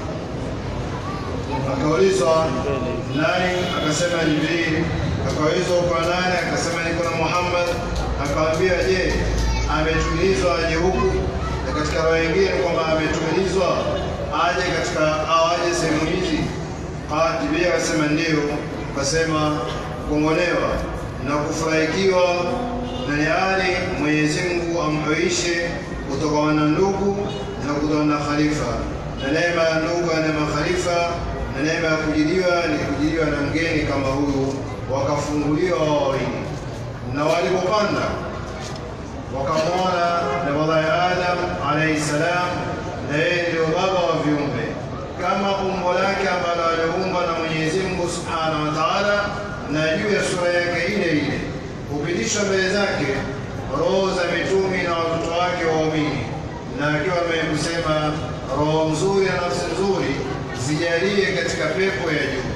S7: akaulizwa nani? Akasema Jibril. Akaulizwa kwa nani? Akasema niko na Muhammad. Akamwambia, je, ametumilizwa aje huku? Na katika roho nyingine kwamba ametumilizwa aje katika au aje sehemu hizi? Ah, Jibril akasema ndio. Akasema kuongolewa na kufurahikiwa na ni hali Mwenyezi Mungu amhuishe kutokana na ndugu na kutokana na khalifa, na neema ya ndugu na neema ya khalifa na neema ya kujiliwa ni kujiliwa na mgeni kama huyu. Wakafunguliwa wao wawili, na walipopanda wakamwona nabii Adam alayhi salam, na yeye ndio baba wa viumbe kama umbo lake ambalo hupitishwa mbele zake roho za mitumi na watoto wake waumini, na akiwa kusema roho nzuri na nafsi nzuri zijalie katika pepo ya juu.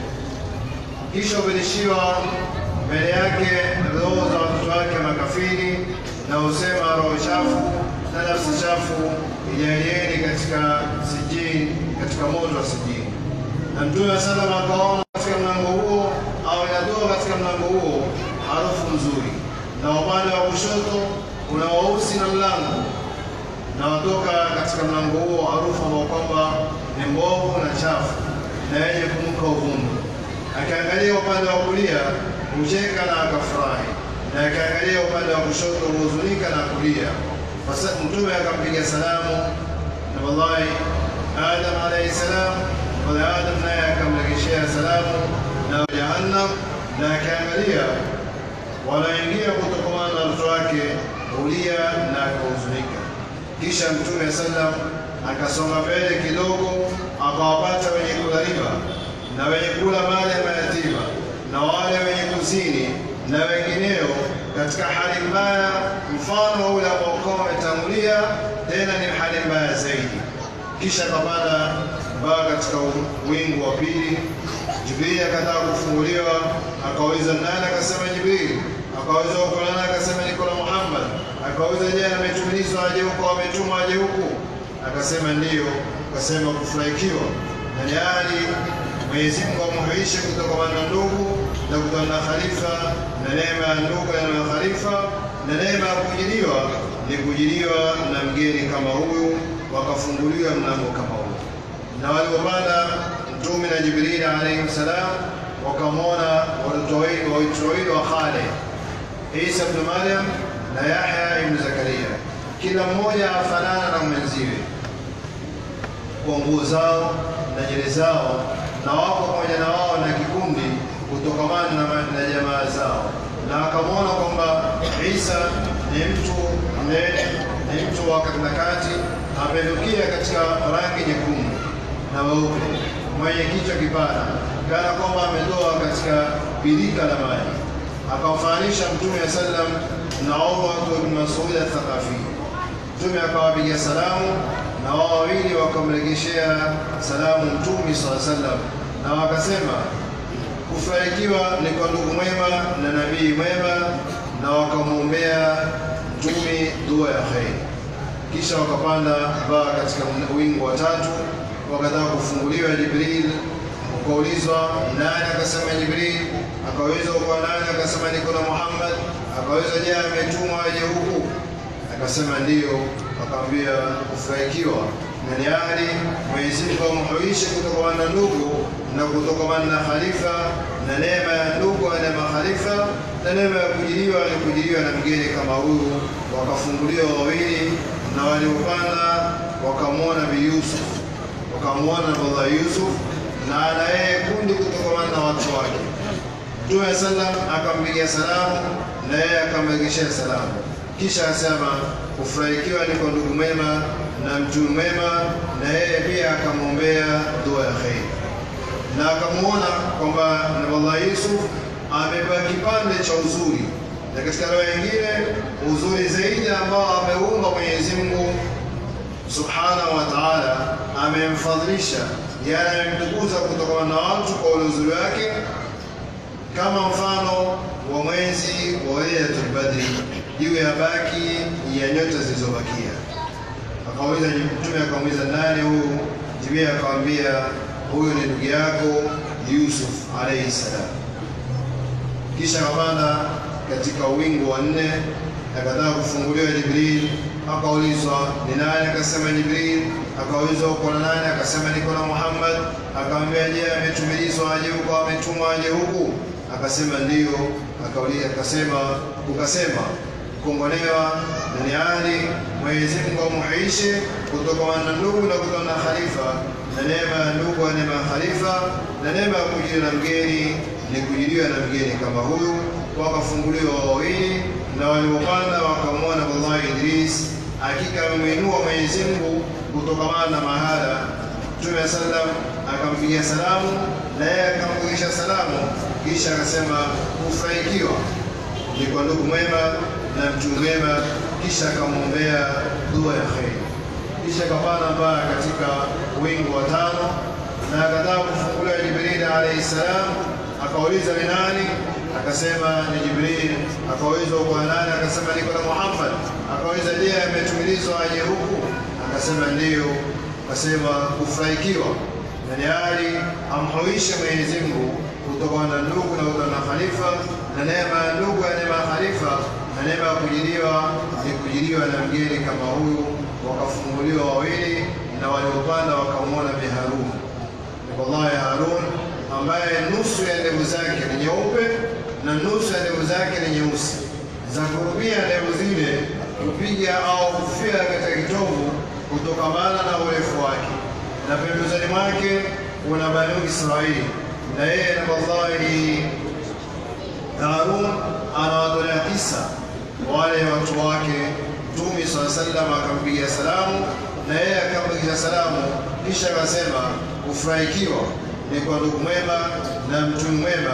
S7: Kisha hupitishiwa mbele yake roho za watoto wake makafiri, na husema roho chafu na nafsi chafu ijalieni katika sijini, katika moto wa sijini. Na Mtume wa sallam akaona katika mlango huo au inatoka katika mlango huo harufu nzuri, na upande wa kushoto kuna weusi na mlango, na watoka katika mlango huo harufu ambao kwamba ni mbovu na chafu na yenye kunuka uvumba. Akiangalia upande wa kulia hucheka na akafurahi, na akiangalia upande wa kushoto huhuzunika na kulia. Sasa Mtume akampiga salamu na wallahi Adam alayhi salam, wala Adam naye akamregeshea salamu na Jahannam, na akaangalia wanaingia kutokamana na mtoto wake hulia na akahuzunika. Kisha Mtume sallam akasonga mbele kidogo, akawapata wenye kula riba na wenye kula mali ya mayatima na wale wenye kuzini na wengineo katika hali mbaya mfano wa ule ambao kwa wametangulia, tena ni hali mbaya zaidi. Kisha akapanda mpaka katika wingu wa pili. Jibrili akataka kufunguliwa, akauliza nani? Akasema Jibrili. Akauliza uko nani? Akasema niko na Muhammad. Akauliza je, ametumilizwa aje huko, ametumwa aje huku? Akasema ndiyo. Akasema kufurahikiwa na ni hali Mwenyezi Mungu amuhuishe kutokana na ndugu na kutokana na khalifa na neema ya ndugu na khalifa na neema ya kujiliwa ni kujiliwa na mgeni kama huyu, wakafunguliwa mlango kama huu. Na walipopanda Mtume na Jibrili alayhi salam, wakamwona watoto wawili wawili wa Khalid, Isa ibn Maryam na Yahya ibn Zakaria, kila mmoja afanana na mwenziwe kwa nguo zao na nywele zao na wako pamoja na wao na kikundi kutokamana na, na jamaa zao, na akamwona kwamba Isa ni mtu mnene, ni mtu wa katikati, amenukia katika rangi nyekundu na weupe, mwenye kichwa kipana, kana kwamba ametoa katika birika la maji. Akamfananisha Mtume wa sallam na Urwa ibn Mas'ud al-Thaqafi. Mtume akawapigia salamu na wao wawili wakamregeshea salamu Mtume swalla sallam, na wakasema kufanikiwa ni kwa ndugu mwema na nabii mwema, na wakamwombea Mtume dua ya kheri. Kisha wakapanda mpaka katika wingu wa tatu, wakataka kufunguliwa Jibril. Ukaulizwa nani? Akasema Jibril. Akaulizwa kwa nani? Akasema niko na Muhammad. Akaulizwa je, ametumwa aje huku? Akasema ndiyo. Akamwambia kufurahikiwa na ni hali Mwenyezi Mungu amhuishe kutokana na ndugu na kutokana na khalifa na neema ya ndugu na neema khalifa na neema ya kujiliwa ni kujiliwa na mgeni kama huyu. Wakafunguliwa wawili na waliopanda wakamwona Bi Yusuf, wakamwona Baba Yusuf na ana yeye kundi kutokana na watu wake. Mtume sallam akampigia salamu na yeye akamregeshea salamu kisha asema kufurahikiwa ni kwa ndugu mwema na mtu mwema, na yeye pia akamwombea dua ya kheri, na akamwona kwamba Nabii Yusuf amepewa kipande cha uzuri, na katika roho nyingine uzuri zaidi ambao ameumba Mwenyezi Mungu subhanahu wa ta'ala, amemfadhilisha yani amemtukuza kutokana na watu kwa ule uzuri wake, kama mfano wa mwezi wa Lailatul Badri juu ya baki ya nyota zilizobakia. Akauliza Mtume, akamuuliza nani huyu? Jibril akamwambia huyu ni ndugu yako Yusuf alayhi salam. Kisha akapanda katika wingu wa nne, akataka kufunguliwa Jibril, akaulizwa ni nani? Akasema Jibril. Akaulizwa uko na nani? Akasema niko na Muhammad. Akamwambia je, ametumilizwa aje huko, ametumwa aje huku? Akasema ndiyo. Akauliza akasema, ukasema kuongolewa duniani Mwenyezi Mungu amuhuishe kutokana na ndugu na kutokana na khalifa, na neema ya ndugu na neema ya khalifa, na neema ya kujiliwa na mgeni ni kujiliwa na mgeni kama huyu. Wakafunguliwa wawili, na walipopanda wakamwona Wallahi Idris, hakika amemwinua Mwenyezi Mungu kutokana na mahala. Mtume sallam akampigia salamu na yeye akamrudisha salamu, kisha akasema kufurahikiwa ni kwa ndugu mwema na mtu mwema, kisha akamwombea dua ya kheri, kisha akapanda mpaka katika wingu wa tano na akataka kufunguliwa Jibril alayhi salam, akauliza ni nani? Akasema ni Jibril. Akaulizwa kwa nani? Akasema niko na Muhammad. Akauliza je, ametumilizwa aje huku? Akasema ndiyo. Akasema kufurahikiwa na ni hali amhuishe Mwenyezi Mungu kutokana na ndugu na kutokana na khalifa na neema ya ndugu ya neema ya khalifa na neema ya kujiliwa ni kujiliwa na mgeni kama huyu. Wakafunguliwa wawili na waliopanda wakamwona Bi Harun wallahi Harun ambaye nusu ya ndevu zake ni nyeupe na nusu ya ndevu zake ni nyeusi, za kurubia ndevu zile kupiga au kufia katika kitovu kutokamana na urefu wake, na pembezoni mwake kuna Banu Israili, na yeye na wallahi Harun anawatolea kisa wale watu wake. Mtume swalla sallam akampigia salamu na yeye akampigia salamu, kisha akasema kufurahikiwa ni kwa ndugu mwema na mtu mwema,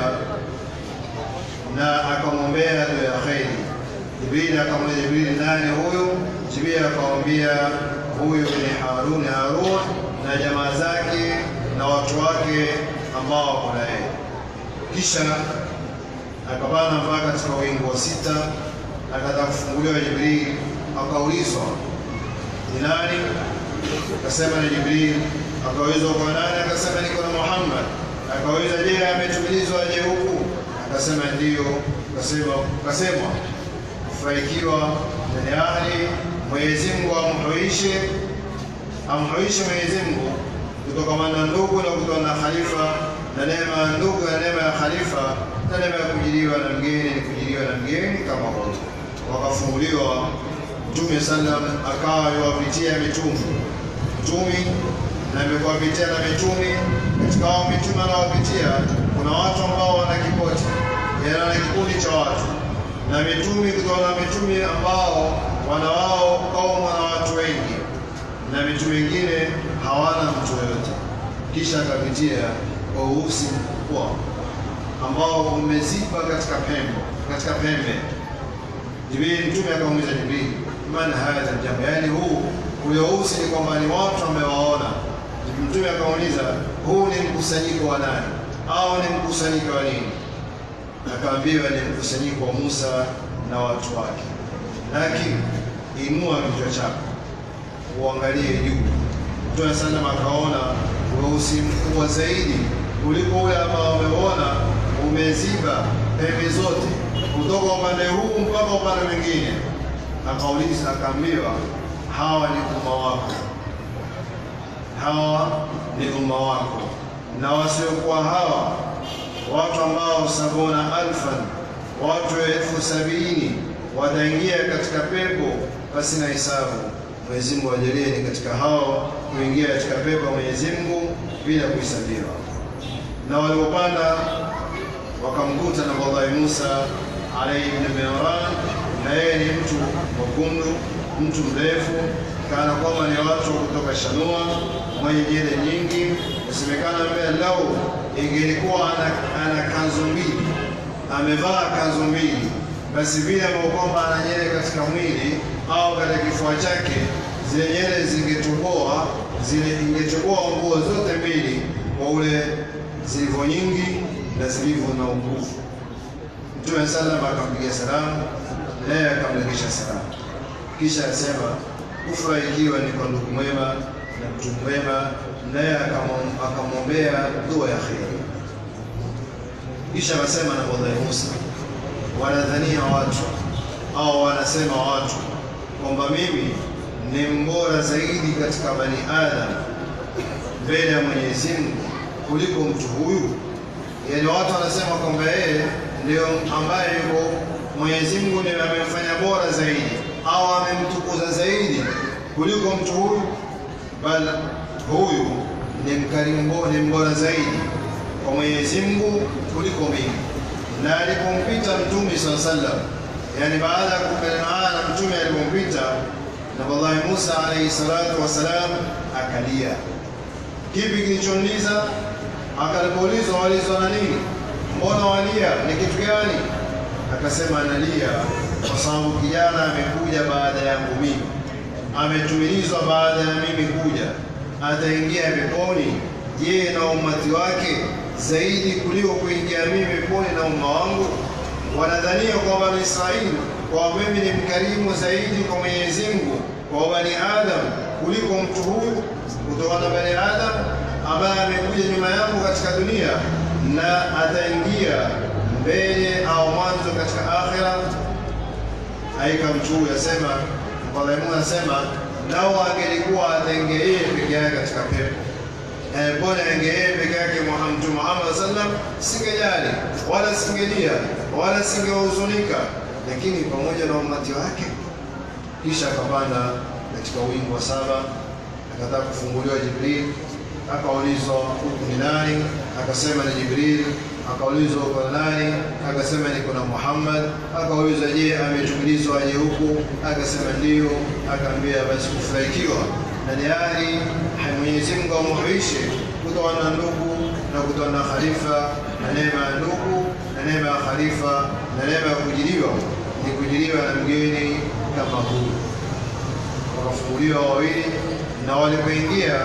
S7: na akamwombea dua ya kheri. Jibrili akamwambia Jibrili, nani huyu? Jibrili akamwambia huyu ni Harun, Harun na jamaa zake na watu wake ambao wako na yeye. Kisha akapanda mpaka katika wingu wa sita, akataka kufunguliwa Jibrili, akaulizwa ni nani? Akasema ni Jibril. Akaulizwa kwa nani? Akasema niko na Muhammad. Akauliza je, ametumilizwa aje huku? Akasema ndiyo. Akasema akasema kufurahikiwa na ni ahli Mwenyezi Mungu amhuishe amhuishe Mwenyezi Mungu kutokamana na ndugu na kutokana na khalifa na neema ya ndugu na neema ya khalifa na neema ya kujiliwa na mgeni ni kujiliwa na mgeni kama wote. Wakafunguliwa Mtume sallam akawa yuwapitia mitume mtumi na amekuwapitia na mitume. Katika hao mitume anawapitia kuna watu ambao wana kipoti, yaani wana kikundi cha watu, na mitume kutoka na mitume ambao wana wao kaumu na watu wengi, na mitume wengine hawana mtu yoyote. Kisha akapitia kwa uhusi mkubwa ambao umeziba katika pembe katika pembe Jibril, mtume akamuuliza Jibril, man hadha jambo, yaani huu uliousi ni kwamba ni watu amewaona. Mtume akamuuliza huu ni mkusanyiko wa nani au ni mkusanyiko wa nini? Akaambiwa ni mkusanyiko wa Musa na watu wake. Lakini inua kichwa chako uangalie juu. Mtume sallam akaona weusi mkubwa zaidi kuliko ule ambao ameona umeziba pembe zote kutoka upande huu mpaka upande mwingine. Akauliza, akaambiwa hawa ni umma wako, hawa ni umma wako, na wasiokuwa hawa watu ambao sabuna alfan, watu elfu sabini wataingia katika pepo basi na hisabu. Mwenyezi Mungu ajalie ni katika hao kuingia katika pepo ya Mwenyezi Mungu bila kuhesabiwa. Na waliopanda wakamkuta na Nabii Musa alayhi ibn Imran, na yeye ni mtu mwekundu, mtu mrefu, kana kwamba ni watu kutoka Shanua, mwenye nywele nyingi. Inasemekana mbele lau ingelikuwa ana, ana kanzu mbili, amevaa kanzu mbili, basi vile ambavyo kwamba ana nywele katika mwili au katika kifua chake, zile nywele zingetoboa zile, ingetoboa nguo zote mbili kwa ule zilivyo nyingi na zilivyo na nguvu. Mtume sallam akampigia salamu, naye akamrejesha salamu, kisha asema kufurahikiwa ni kwa ndugu mwema na mtu mwema, naye akamwombea dua ya kheri. Kisha akasema na Nabii Musa, wanadhania watu au wanasema watu kwamba mimi ni mbora zaidi katika bani Adam mbele ya Mwenyezi Mungu kuliko mtu huyu. Yaani watu wanasema kwamba yeye ndio ambaye yuko Mwenyezi Mungu ndiye amemfanya bora zaidi au amemtukuza zaidi kuliko mtu huyu, bali huyu ni mkarimu, ni mbora zaidi kwa Mwenyezi Mungu kuliko mimi. Na alipompita Mtume swalla sallam, yani baada ya kupelekana na Mtume alipompita Nabii Musa alayhi salatu wasalam akalia. Kipi kilichomliza? Akalipoulizwa walizwa na nini? Mbona walia? Ni kitu gani? akasema analia kwa sababu kijana amekuja baada yangu mimi, ametumilizwa baada ya mimi kuja, ataingia peponi je, na umati wake zaidi kuliko kuingia mimi peponi na umma wangu? Wanadhania kwa Bani Israili kwa mimi ni mkarimu zaidi kwa Mwenyezi Mungu kwa Bani Adam kuliko mtu huyu kutoka na Bani Adam ambaye amekuja nyuma yangu katika dunia na ataingia mbele au mwanzo katika akhira. Aika mtu huyu asema, Mwenyezi anasema lao angelikuwa ataingia yeye peke yake katika pepo Eh, bora ange yeye peke yake Muhammad Mtume Muhammad sallam, singejali wala singelia wala singehuzunika, lakini pamoja na umati wake. Kisha akapanda katika wingu wa saba, akataka kufunguliwa Jibril, akaulizwa huku ni nani? Akasema ni Jibril. Akaulizwa uko na nani? Akasema niko na Muhammad. Akaulizwa je, ametumilizwa aje huku? Akasema ndio. Akaambia basi kufurahikiwa na ni hali Mwenyezi Mungu amuhuishe kutoa na ndugu na kutoa na khalifa na neema ya ndugu na neema ya khalifa na neema ya kujiliwa ni kujiliwa na mgeni kama huyu. Wakafunguliwa wawili, na walipoingia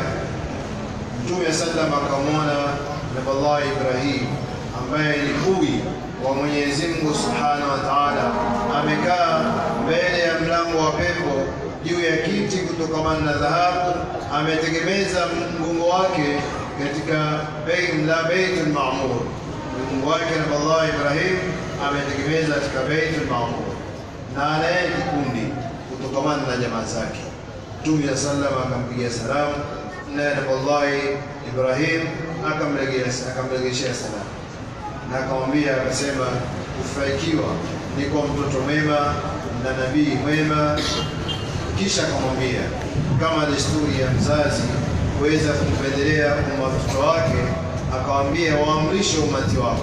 S7: Mtume sallam akamwona Nabillahi Ibrahim ambaye ni bui wa Mwenyezi Mungu Subhanahu wa Ta'ala, amekaa mbele ya mlango wa pepo juu ya kiti kutokamana na dhahabu, ametegemeza mgongo wake katika la Baitul Maamur. Mgongo wake Nabillahi Ibrahim ametegemeza katika Baitul Maamur, na anaye kikundi kutokamana na jamaa zake. Mtume sallam akampigia salamu na Nabillahi Ibrahim akamregeshea salamu na akamwambia akasema, kufurahikiwa ni kwa mtoto mwema na nabii mwema. Kisha akamwambia kama desturi ya mzazi kuweza kumpendelea watoto wake, akawambia waamrishe umati wako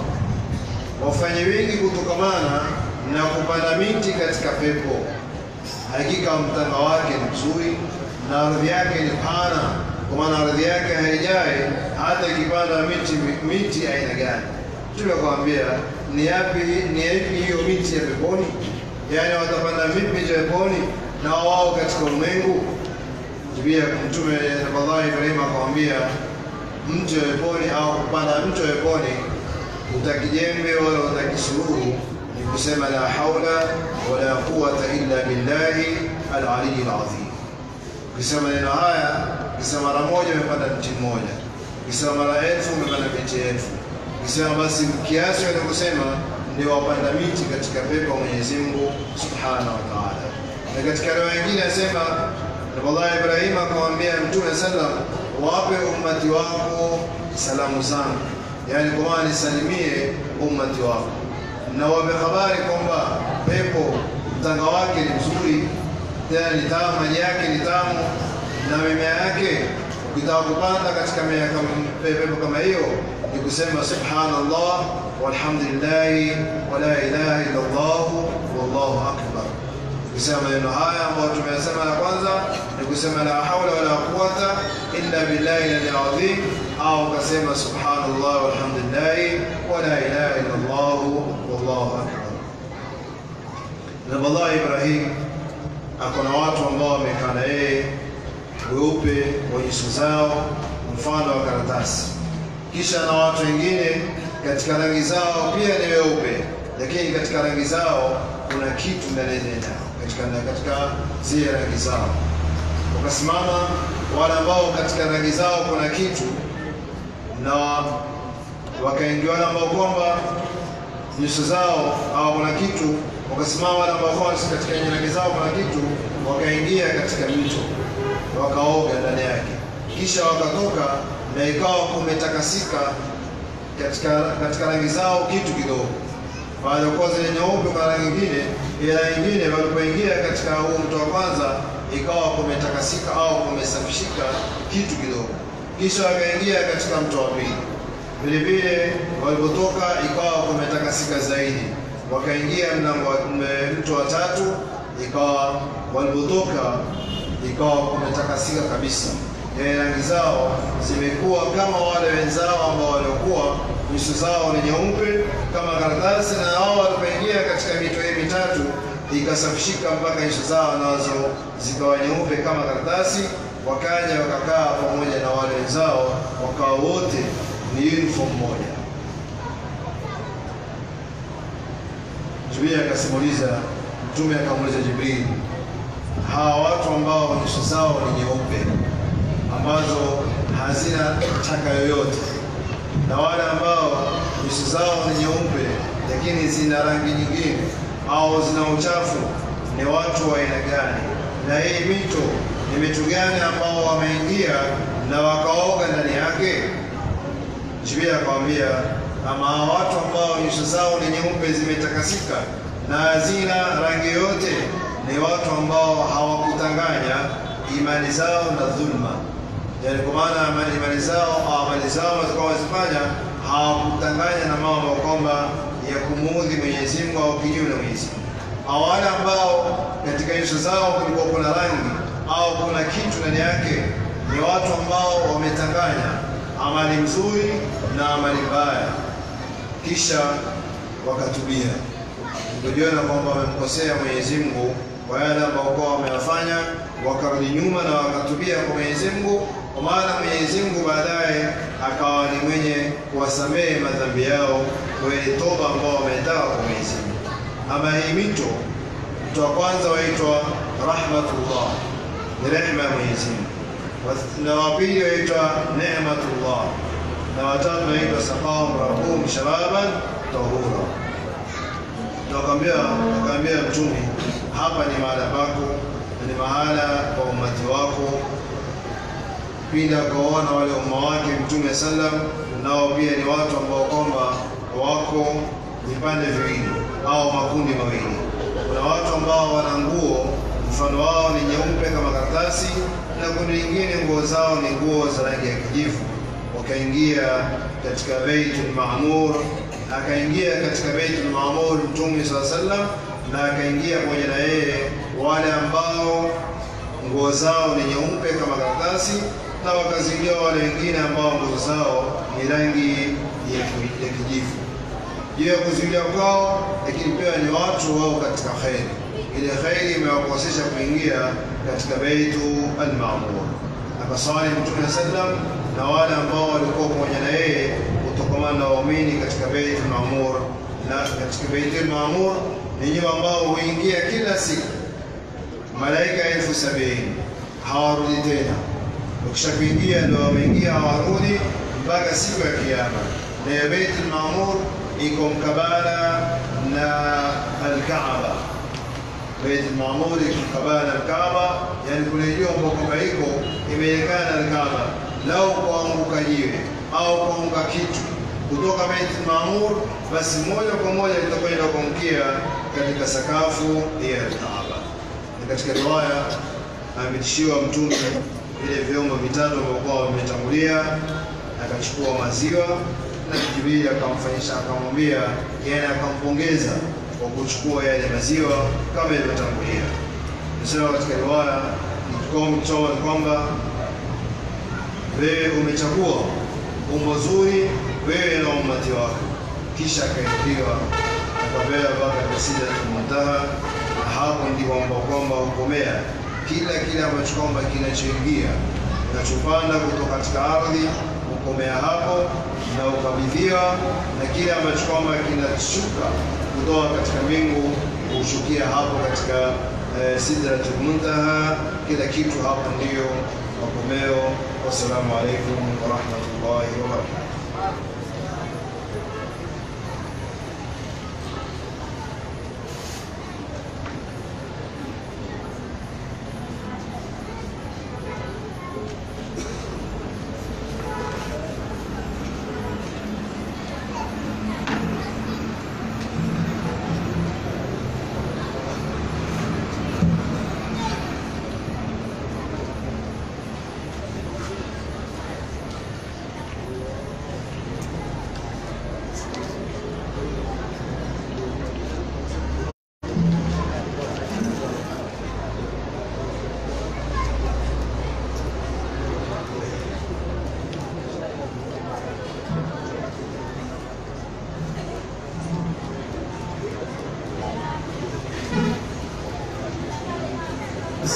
S7: wafanye wengi kutokamana na kupanda miti katika pepo. Hakika mtanga wake ni mzuri na ardhi yake ni pana, kwa maana ardhi yake haijai hata ikipanda miti miti aina gani. Mtume akamwambia ni yapi ni yapi hiyo miti ya peponi? Yaani watapanda vipi miti ya peponi na wao katika ulimwengu? Pia Mtume Nabii Ibrahim akamwambia mti wa peponi au kupanda mti wa peponi utakijembe wala utakisuruhu ni kusema la haula wala quwata illa billahi al-ali al-azim. Ukisema neno haya, ukisema mara moja umepanda mti mmoja, ukisema mara elfu umepanda miti elfu, ukisema basi kiasi cha kusema ndio wapanda miti katika pepo ya Mwenyezi Mungu Subhanahu wa Ta'ala. Na katika riwaya nyingine anasema Nabii Ibrahim akamwambia Mtume sallam, wape ummati wako salamu zangu, yaani kwa maana nisalimie ummati wako na wape habari kwamba pepo mtanga wake ni mzuri, tena ni tamu, maji yake ni tamu na mimea yake. Ukitaka kupanda katika mimea kama pepo kama hiyo, ni kusema subhanallah walhamdulillahi wala ilaha illa Allah wallahu akbar. Ukisema maneno haya ambayo tumeyasema la kwanza ni kusema la haula wala quwata illa billahi al-azim, au ukasema subhanallah walhamdulillahi wala ilaha illa Allah wallahu akbar. Nabii Ibrahim ako na watu ambao wamekaa na yeye weupe wa nyuso zao mfano wa karatasi, kisha na watu wengine katika rangi zao pia ni weupe, lakini katika rangi zao kuna kitu ndani yao, katika katika zile rangi zao. Wakasimama wale ambao katika rangi zao kuna kitu, na wakaingia wale ambao kwamba nyuso zao au kuna kitu wakasimama wale ambao katika rangi zao kuna kitu, wakaingia katika mito wakaoga ndani yake, kisha wakatoka na ikawa kumetakasika katika katika rangi zao kitu kidogo. Baada ya kuwa zile nyeupe kwa rangi nyingine, ila nyingine walipoingia katika huu mto wa kwanza, ikawa kumetakasika au kumesafishika kitu kidogo, kisha wakaingia katika mto wa pili. Vile vile walipotoka, ikawa kumetakasika zaidi, wakaingia mlango mto wa tatu, ikawa walipotoka ikawa kumetakasika kabisa. Yaani rangi zao zimekuwa kama wale wenzao ambao waliokuwa nyuso zao ni nyeupe kama karatasi, na hao walipoingia katika mito hii mitatu ikasafishika mpaka nyuso zao nazo zikawa nyeupe kama karatasi, wakaja wakakaa pamoja na wale wenzao, wakawa wote ni uniform moja. Jibril akasimuliza, Mtume akamuuliza Jibril, hawa watu ambao nyuso zao ni nyeupe ambazo hazina taka yoyote na wale ambao nyuso zao ni nyeupe lakini zina rangi nyingine au zina uchafu ni watu wa aina gani? Na hii mito ni mito gani ambao wameingia na wakaoga ndani yake? Jibril akamwambia, ama hawa watu ambao nyuso zao ni nyeupe zimetakasika na hazina rangi yoyote ni watu ambao hawakutanganya imani zao na dhulma yani kwa maana amali- imani zao au amali zao walizokuwa wazifanya hawakutanganya na mambo kwamba ya kumuudhi Mwenyezi Mungu au kinyume na Mwenyezi Mungu. Au wale ambao katika nyuso zao kulikuwa kuna rangi au kuna kitu ndani yake, ni watu ambao wametanganya amali nzuri na amali mbaya, kisha wakatubia kujiona kwamba wamemkosea Mwenyezi Mungu kwa yale ambao kwa wameyafanya, wakarudi nyuma na wakatubia kwa Mwenyezi Mungu, kwa maana Mwenyezi Mungu baadaye akawa ni mwenye kuwasamehe madhambi yao kwa ile toba ambao wametaka kwa Mwenyezi Mungu. Ama hii mito, mto wa kwanza waitwa rahmatullah, ni rehema ya Mwenyezi Mungu, Wa- na wa pili waitwa neematullah, na watatu waitwa saqahum rabbuhum shababan tahura na wakaambia wakaambia mtume hapa ni mahala pako na ni mahala kwa umati wako pindi akaona wale umma wake mtume sallam nao pia ni watu ambao kwamba wako vipande viwili au makundi mawili kuna watu ambao wana nguo mfano wao ni nyeupe kama karatasi na kundi lingine nguo zao ni nguo za rangi ya kijivu wakaingia katika Baitul Maamur, akaingia katika Baitul Maamur Mtume saa sallam, na akaingia pamoja na yeye wale ambao nguo zao ni nyeupe kama karatasi, na wakazingia wale wengine ambao nguo zao ni rangi ya ki- ya kijivu. Juu ya kuzuilia kwao, lakini pia ni watu wao katika kheri. Ile kheri imewakosesha kuingia katika Baitu al-Maamur akaswali Mtume sallam na wale ambao walikuwa pamoja na yeye kutokamana na waumini katika Baitul Maamur. Na katika Baitul Maamur ni nyumba ambao huingia kila siku malaika elfu sabini hawarudi tena. Ukisha kuingia ndio wameingia, hawarudi mpaka siku ya Kiyama. Na ya Baitul Maamur iko mkabala na Al-Kaaba. Baitul Maamur iko mkabala na Kaaba, yani kule juu ambako kwamba iko imeelekana na Kaaba. Lau kuanguka jiwe au kuanguka kitu kutoka Baitul Maamur, basi moja kwa moja litakwenda kuangukia katika sakafu ya Kaaba. Ni katika riwaya ametishiwa Mtume vile vyombo vitatu ambavyo vimetangulia, akachukua maziwa na Jibril akamfanyisha, akamwambia, yani akampongeza kwa kuchukua yale maziwa kama ilivyotangulia. Nasema katika riwaya mchoma kwamba wewe umechagua umbo zuri wewe na umati wako, kisha akainuliwa akapewa mpaka Sidratul Muntaha, na hapo ndipo ambao kwamba hukomea kila kile ambacho kwamba kinachoingia kinachopanda kutoka katika ardhi hukomea hapo na ukabidhiwa, na kile ambacho kwamba kinashuka kutoka katika mbingu hushukia hapo katika eh, Sidratul Muntaha. Kila kitu hapo ndiyo makomeo. Wassalamu alaikum warahmatullahi wabarakatuh.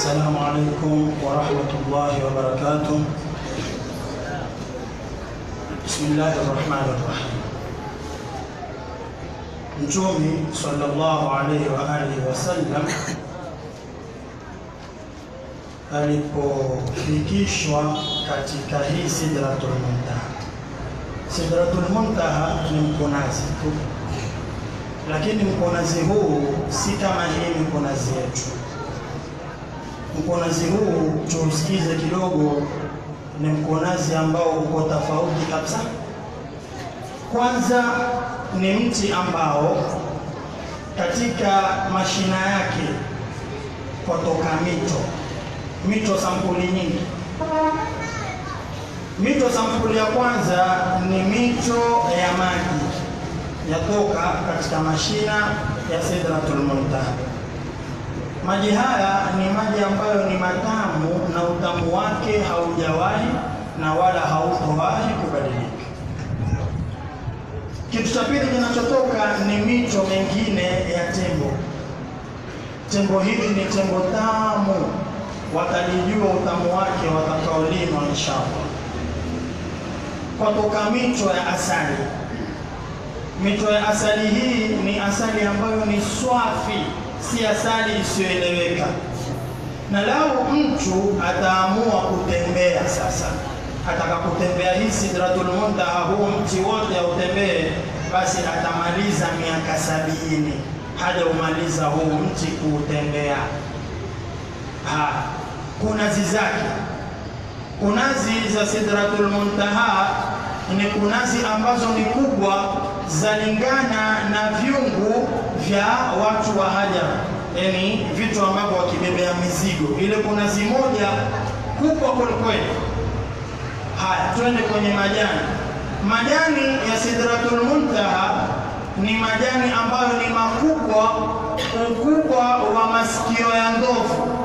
S1: السلام عليكم ورحمة الله وبركاته بسم الله الرحمن الرحيم Mtume sallallahu alaihi wa alihi wasallam alipofikishwa katika hii Sidratul Muntaha. Sidratul Muntaha ni mkonazi tu, lakini mkonazi huu si kama hii mkonazi yetu. Mkonazi huu tuusikize kidogo, ni mkonazi ambao uko tofauti kabisa. Kwanza ni mti ambao katika mashina yake kwatoka mito, mito sampuli nyingi. Mito sampuli ya kwanza ni mito ya maji yatoka katika mashina ya Sidratul Muntaha. Maji haya ni maji ambayo ni matamu na utamu wake haujawahi na wala hautowahi kubadilika. Kitu cha pili kinachotoka ni mito mengine ya tembo. Tembo hili ni tembo tamu, watalijua utamu wake watakaolima inshallah. Kwatoka mito ya asali. Mito ya asali hii ni asali ambayo ni swafi, si asali isiyoeleweka. Na lau mtu ataamua kutembea sasa ataka kutembea hii Sidratul Muntaha, huu mti wote autembee, basi atamaliza miaka sabini haja umaliza huu mti kuutembea. Ha, kunazi zake, kunazi za Sidratul Muntaha ni kunazi ambazo ni kubwa, zalingana na vyungu vya watu wa Hajar, yani vitu ambavyo wakibebea mizigo. Ile kunazi moja kubwa kwelikweli. Haya, twende kwenye majani. Majani ya Sidratul Muntaha ni majani ambayo ni makubwa, ukubwa wa masikio ya ndovu,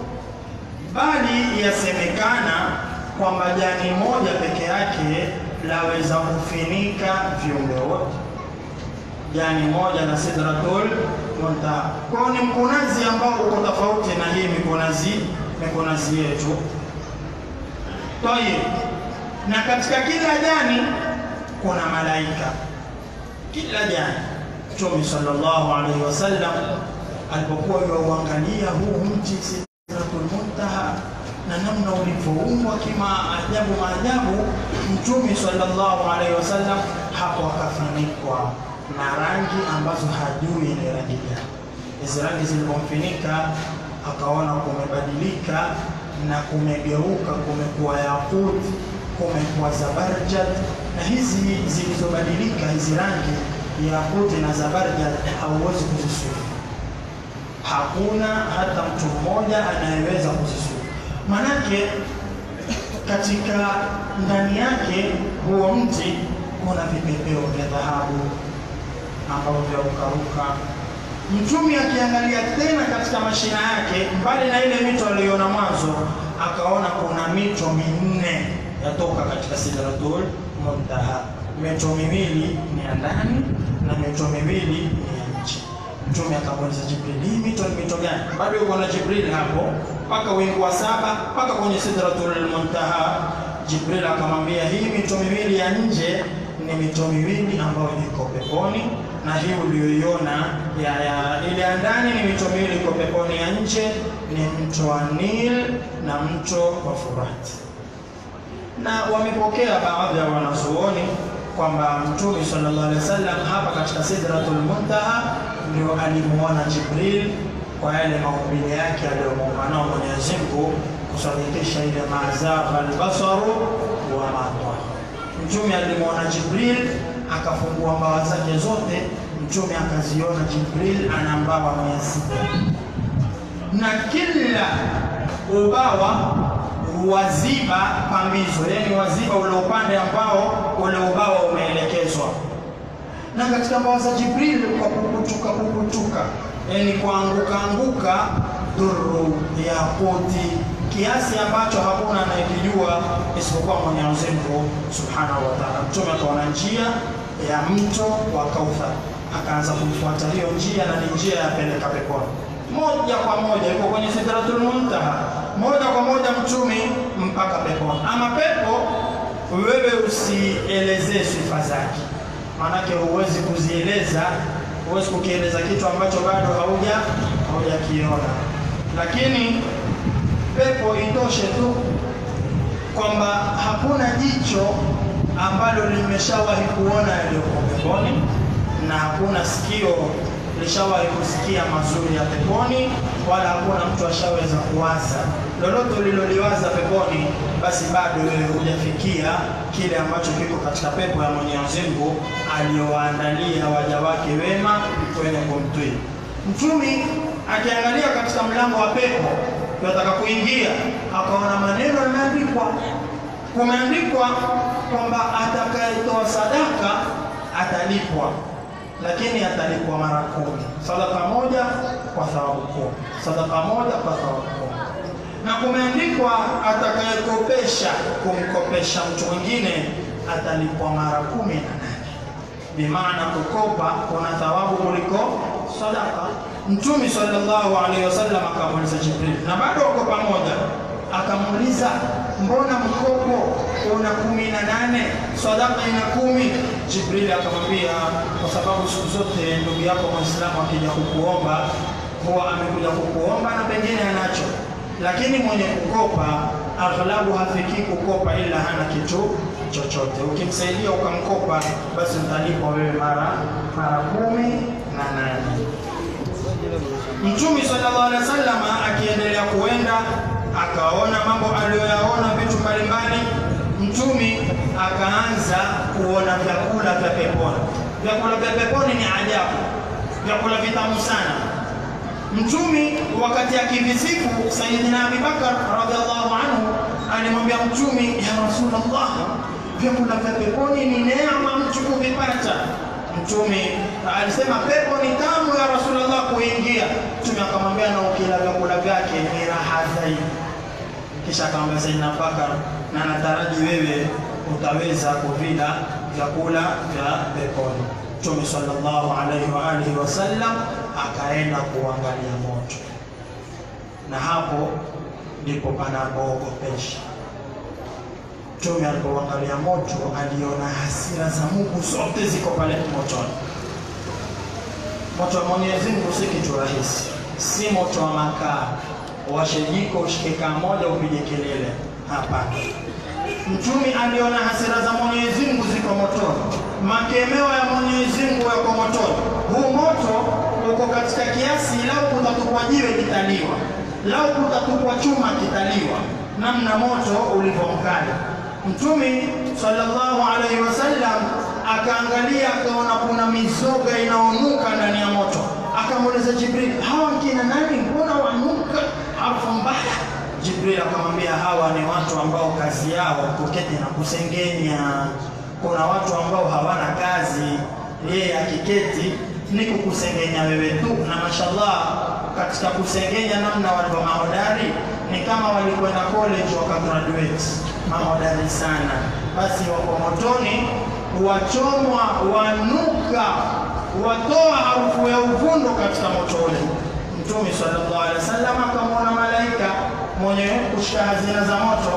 S1: bali yasemekana kwamba jani moja peke yake laweza kufinika viumbe wote. Jani moja la Sidratul Muntaha. Kwa hiyo ni mkunazi ambao uko tofauti na hii mikunazi mikunazi yetu. Tayeb, na katika kila jani kuna malaika, kila jani. Mtume sallallahu alaihi wasallam alipokuwa yuauangalia huu mti Sidratul Muntaha na namna ulivyoumbwa kima ajabu maajabu, Mtume sallallahu alaihi wasallam hapo akafunikwa na rangi ambazo hajui ni rangi gani. Hizi rangi zilipomfinika akaona kumebadilika na kumegeuka, kumekuwa yakut, kumekuwa zabarjad, na hizi zilizobadilika hizi rangi yakuti na zabarjad hauwezi kuzisufu. Hakuna hata mtu mmoja anayeweza kuzisufu, manake katika ndani yake huo mti kuna vipepeo vya dhahabu ambavyo vya ukaruka Mtume akiangalia tena katika mashina yake, mbali na ile mito aliyoona mwanzo, akaona kuna mito minne yatoka katika Sidratul Muntaha. Mito miwili ni ya ndani na mito miwili ni ya nje. Mtume akamuuliza Jibril, hii mito ni mito gani? Bado yuko na Jibril hapo mpaka wingu wa saba mpaka kwenye Sidratul Muntaha. Jibril akamwambia hii mito miwili ya nje ni mito miwili ambayo iko peponi na hii uliyoiona ya, ya ile ya ndani ni mito miwili iko peponi, ya nje ni mto wa Nil na mto wa Furati. Na wamepokea baadhi ya wanazuoni kwamba Mtume sallallahu alaihi wasallam hapa katika Sidratul Muntaha ndio alimuona Jibril kwa yale maumbile yake aliyomuumba nao Mwenyezi Mungu kusadikisha ile mazagha albasaru wa matwa. Mtume alimuona Jibril akafungua mbawa zake zote, mtume akaziona Jibril ana mbawa mia sita na kila ubawa waziba pambizo, yani waziba ule upande ambao ule ubawa umeelekezwa. Na katika mbawa za Jibril kwa kukutuka kukutuka, yani kuanguka anguka, dhuru yakuti kiasi ambacho hakuna anayekijua isipokuwa Mwenyezi Mungu Subhanahu wa Ta'ala. Mtume akaona njia ya mto wa Kauthar, akaanza kuifuata hiyo njia, na ni njia ya peleka peponi. moja kwa moja yuko kwenye sidratul muntaha, moja kwa moja mtumi mpaka peponi. Ama pepo wewe usielezee sifa zake, maanake huwezi kuzieleza, huwezi kukieleza kitu ambacho bado hauja haujakiona. Lakini pepo itoshe tu kwamba hakuna jicho ambalo limeshawahi kuona yaliyoko peponi na hakuna sikio lishawahi kusikia mazuri ya peponi, wala hakuna mtu ashaweza kuwaza lolote uliloliwaza peponi, basi bado wewe hujafikia kile ambacho kiko katika pepo ya Mwenyezi Mungu aliyowaandalia waja wake wema wenye kumtii. Mtumi akiangalia katika mlango wa pepo yataka kuingia, akaona maneno yameandikwa, kumeandikwa kwamba atakayetoa sadaka atalipwa lakini atalipwa mara kumi. Sadaka moja kwa thawabu kumi, sadaka moja kwa thawabu kumi. Na kumeandikwa atakayekopesha kumkopesha mtu mwingine atalipwa mara kumi na nane. Bimaana kukopa kuna thawabu kuliko sadaka. Mtume sallallahu alaihi wasallam akamuuliza Jibril, na bado wako pamoja, akamuuliza mbona mkopo una kumi na nane sadaka ina kumi? Jibril akamwambia kwa sababu siku zote ndugu yako Muislamu akija kukuomba huwa amekuja kukuomba na pengine anacho, lakini mwenye kukopa aghlabu hafiki kukopa ila hana kitu chochote. Ukimsaidia ukamkopa, basi utalipwa wewe mara mara kumi na nane. Mtume sallallahu alaihi wasallam akiendelea kuenda akaona mambo aliyoyaona vitu mbalimbali. Mtume akaanza kuona vyakula vya peponi. Vyakula vya peponi ni ajabu, vyakula vitamu sana. Mtume wakati akivisifu Sayyidina Abi Bakar radhiallahu anhu alimwambia Mtume, ya Rasulullah, vyakula vya peponi ni neema mtu kuvipata. Mtume alisema pepo ni tamu ya Rasulullah kuingia. Mtume akamwambia na ukila vyakula vyake ni raha zaidi. Kisha akamwambia Sayyidina Bakar, na nataraji wewe utaweza kuvila vyakula vya peponi. Mtume sallallahu alaihi wa alihi wasallam akaenda kuangalia moto, na hapo ndipo panapoogopesha. Mtume alipoangalia moto aliona hasira za Mungu zote ziko pale motoni. Moto wa Mwenyezi Mungu si kitu rahisi, si moto wa makaa, washe jiko ushike kaa moja upige kelele. Hapana. Mtume aliona hasira za Mwenyezi Mungu ziko motoni, makemeo ya Mwenyezi Mungu yako motoni. Huu moto uko katika kiasi, lau kutatupwa jiwe kitaliwa, lau kutatupwa chuma kitaliwa, namna moto ulivyo mkali. Mtume sallallahu alaihi wasallam akaangalia, akaona kuna mizoga inaonuka ndani ya moto. Akamuuliza Jibril, hawa kina nani? Mbona wanuka harufu mbaya? Jibril akamwambia hawa ni watu ambao kazi yao kuketi na kusengenya. Kuna watu ambao hawana kazi, yeye akiketi ni kukusengenya wewe tu, na mashallah katika kusengenya namna walivyo mahodari ni kama walikwenda college wakagraduate, mahodari sana. Basi wako motoni, wachomwa, wanuka, watoa harufu ya uvundo katika moto ule. Mtume sallallahu alaihi wasallam akamwona malaika mwenye kushika hazina za moto.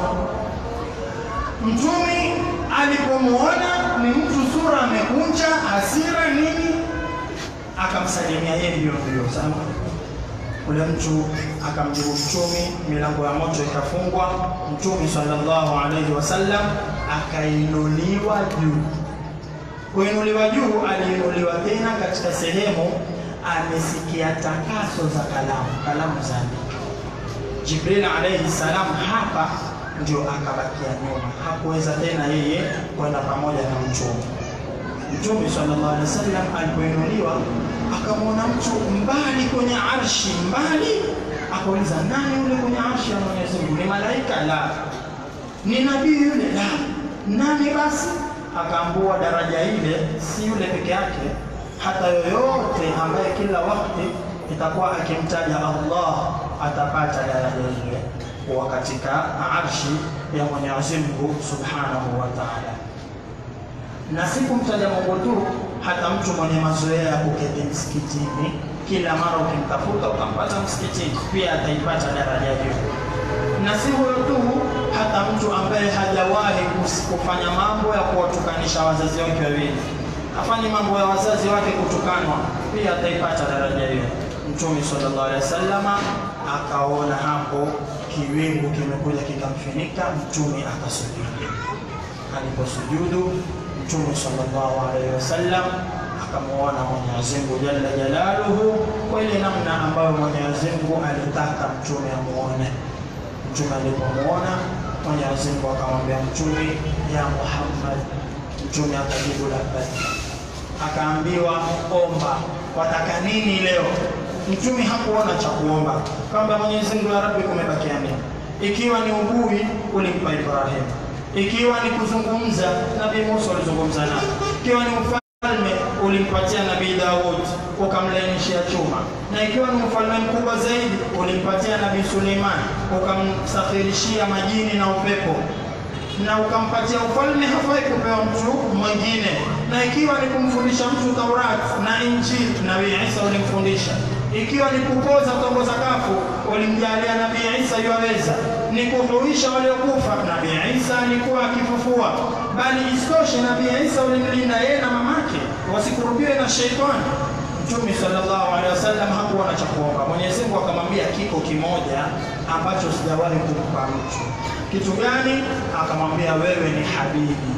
S1: Mtume alipomwona ni mtu sura amekunja, hasira nini, akamsalimia yeye mbio mbio sana. Ule mtu akamjibu Mtume, milango ya moto ikafungwa. Mtume sallallahu alaihi wasallam akainuliwa juu. Kuinuliwa juu, aliinuliwa tena katika sehemu amesikia takaso za kalamu, kalamu za andika. Jibril alayhi salam hapa ndio akabakia nyuma, hakuweza tena yeye kwenda pamoja na mtume. Mtume sallallahu alaihi wasallam alipoinuliwa akamwona mtu mbali kwenye arshi, mbali. Akauliza, nani yule kwenye arshi ya Mwenyezi Mungu? Ni malaika? La. Ni nabii yule? La. Nani basi? Akaambua daraja ile si yule peke yake, hata yoyote ambaye kila wakati itakuwa akimtaja Allah atapata daraja ile kuwa katika arshi ya Mwenyezi Mungu Subhanahu wa Ta'ala. Na si kumtaja Mungu tu, hata mtu mwenye mazoea ya kuketi msikitini kila mara ukimtafuta utampata msikitini, pia ataipata daraja hiyo. Na si huyo tu, hata mtu ambaye hajawahi kus- kufanya mambo ya kuwatukanisha wazazi wake wawili, afanye mambo ya wazazi wake kutukanwa, pia ataipata daraja hiyo. Mtume sallallahu alaihi wasallama akaona hapo kiwingu kimekuja kikamfinika, Mtume akasujudu. Aliposujudu Mtume sallallahu alaihi wasallam akamwona Mwenyezi Mungu jalla jalaluhu kwa ile namna ambayo Mwenyezi Mungu alitaka mtume amuone. Mtume alipomwona Mwenyezi Mungu akamwambia mtume, ya Muhammad. Mtume akajibu labbaik, akaambiwa omba, wataka nini leo? Mtume hakuona cha kuomba, kwamba Mwenyezi Mungu, ya Rabbi, kumebakia nini? Ikiwa ni ugui ulimpa Ibrahim, ikiwa ni kuzungumza Nabii Musa alizungumza naye, ikiwa ni ufalme ulimpatia Nabii Daud ukamlainishia chuma, na ikiwa ni ufalme mkubwa zaidi ulimpatia Nabii Suleiman ukamsafirishia majini na upepo na ukampatia ufalme, hafai kupewa mtu mwingine. Na ikiwa ni kumfundisha mtu Taurat na Injili, Nabii Isa ulimfundisha. Ikiwa ni kupoza kutongoza kafu, ulimjalia Nabii Isa yuwaweza. Ni kuhuisha waliokufa, Nabii Isa alikuwa akifufua. Bali isitoshe, Nabii Isa ulimlinda yeye na mamake wasikurubiwe na sheitani. Mtume sallallahu alaihi wasallam hakuona cha kuomba. Mwenyezi Mungu akamwambia kiko kimoja ambacho sijawahi kumpa mtu. Kitu gani? Akamwambia wewe ni habibi,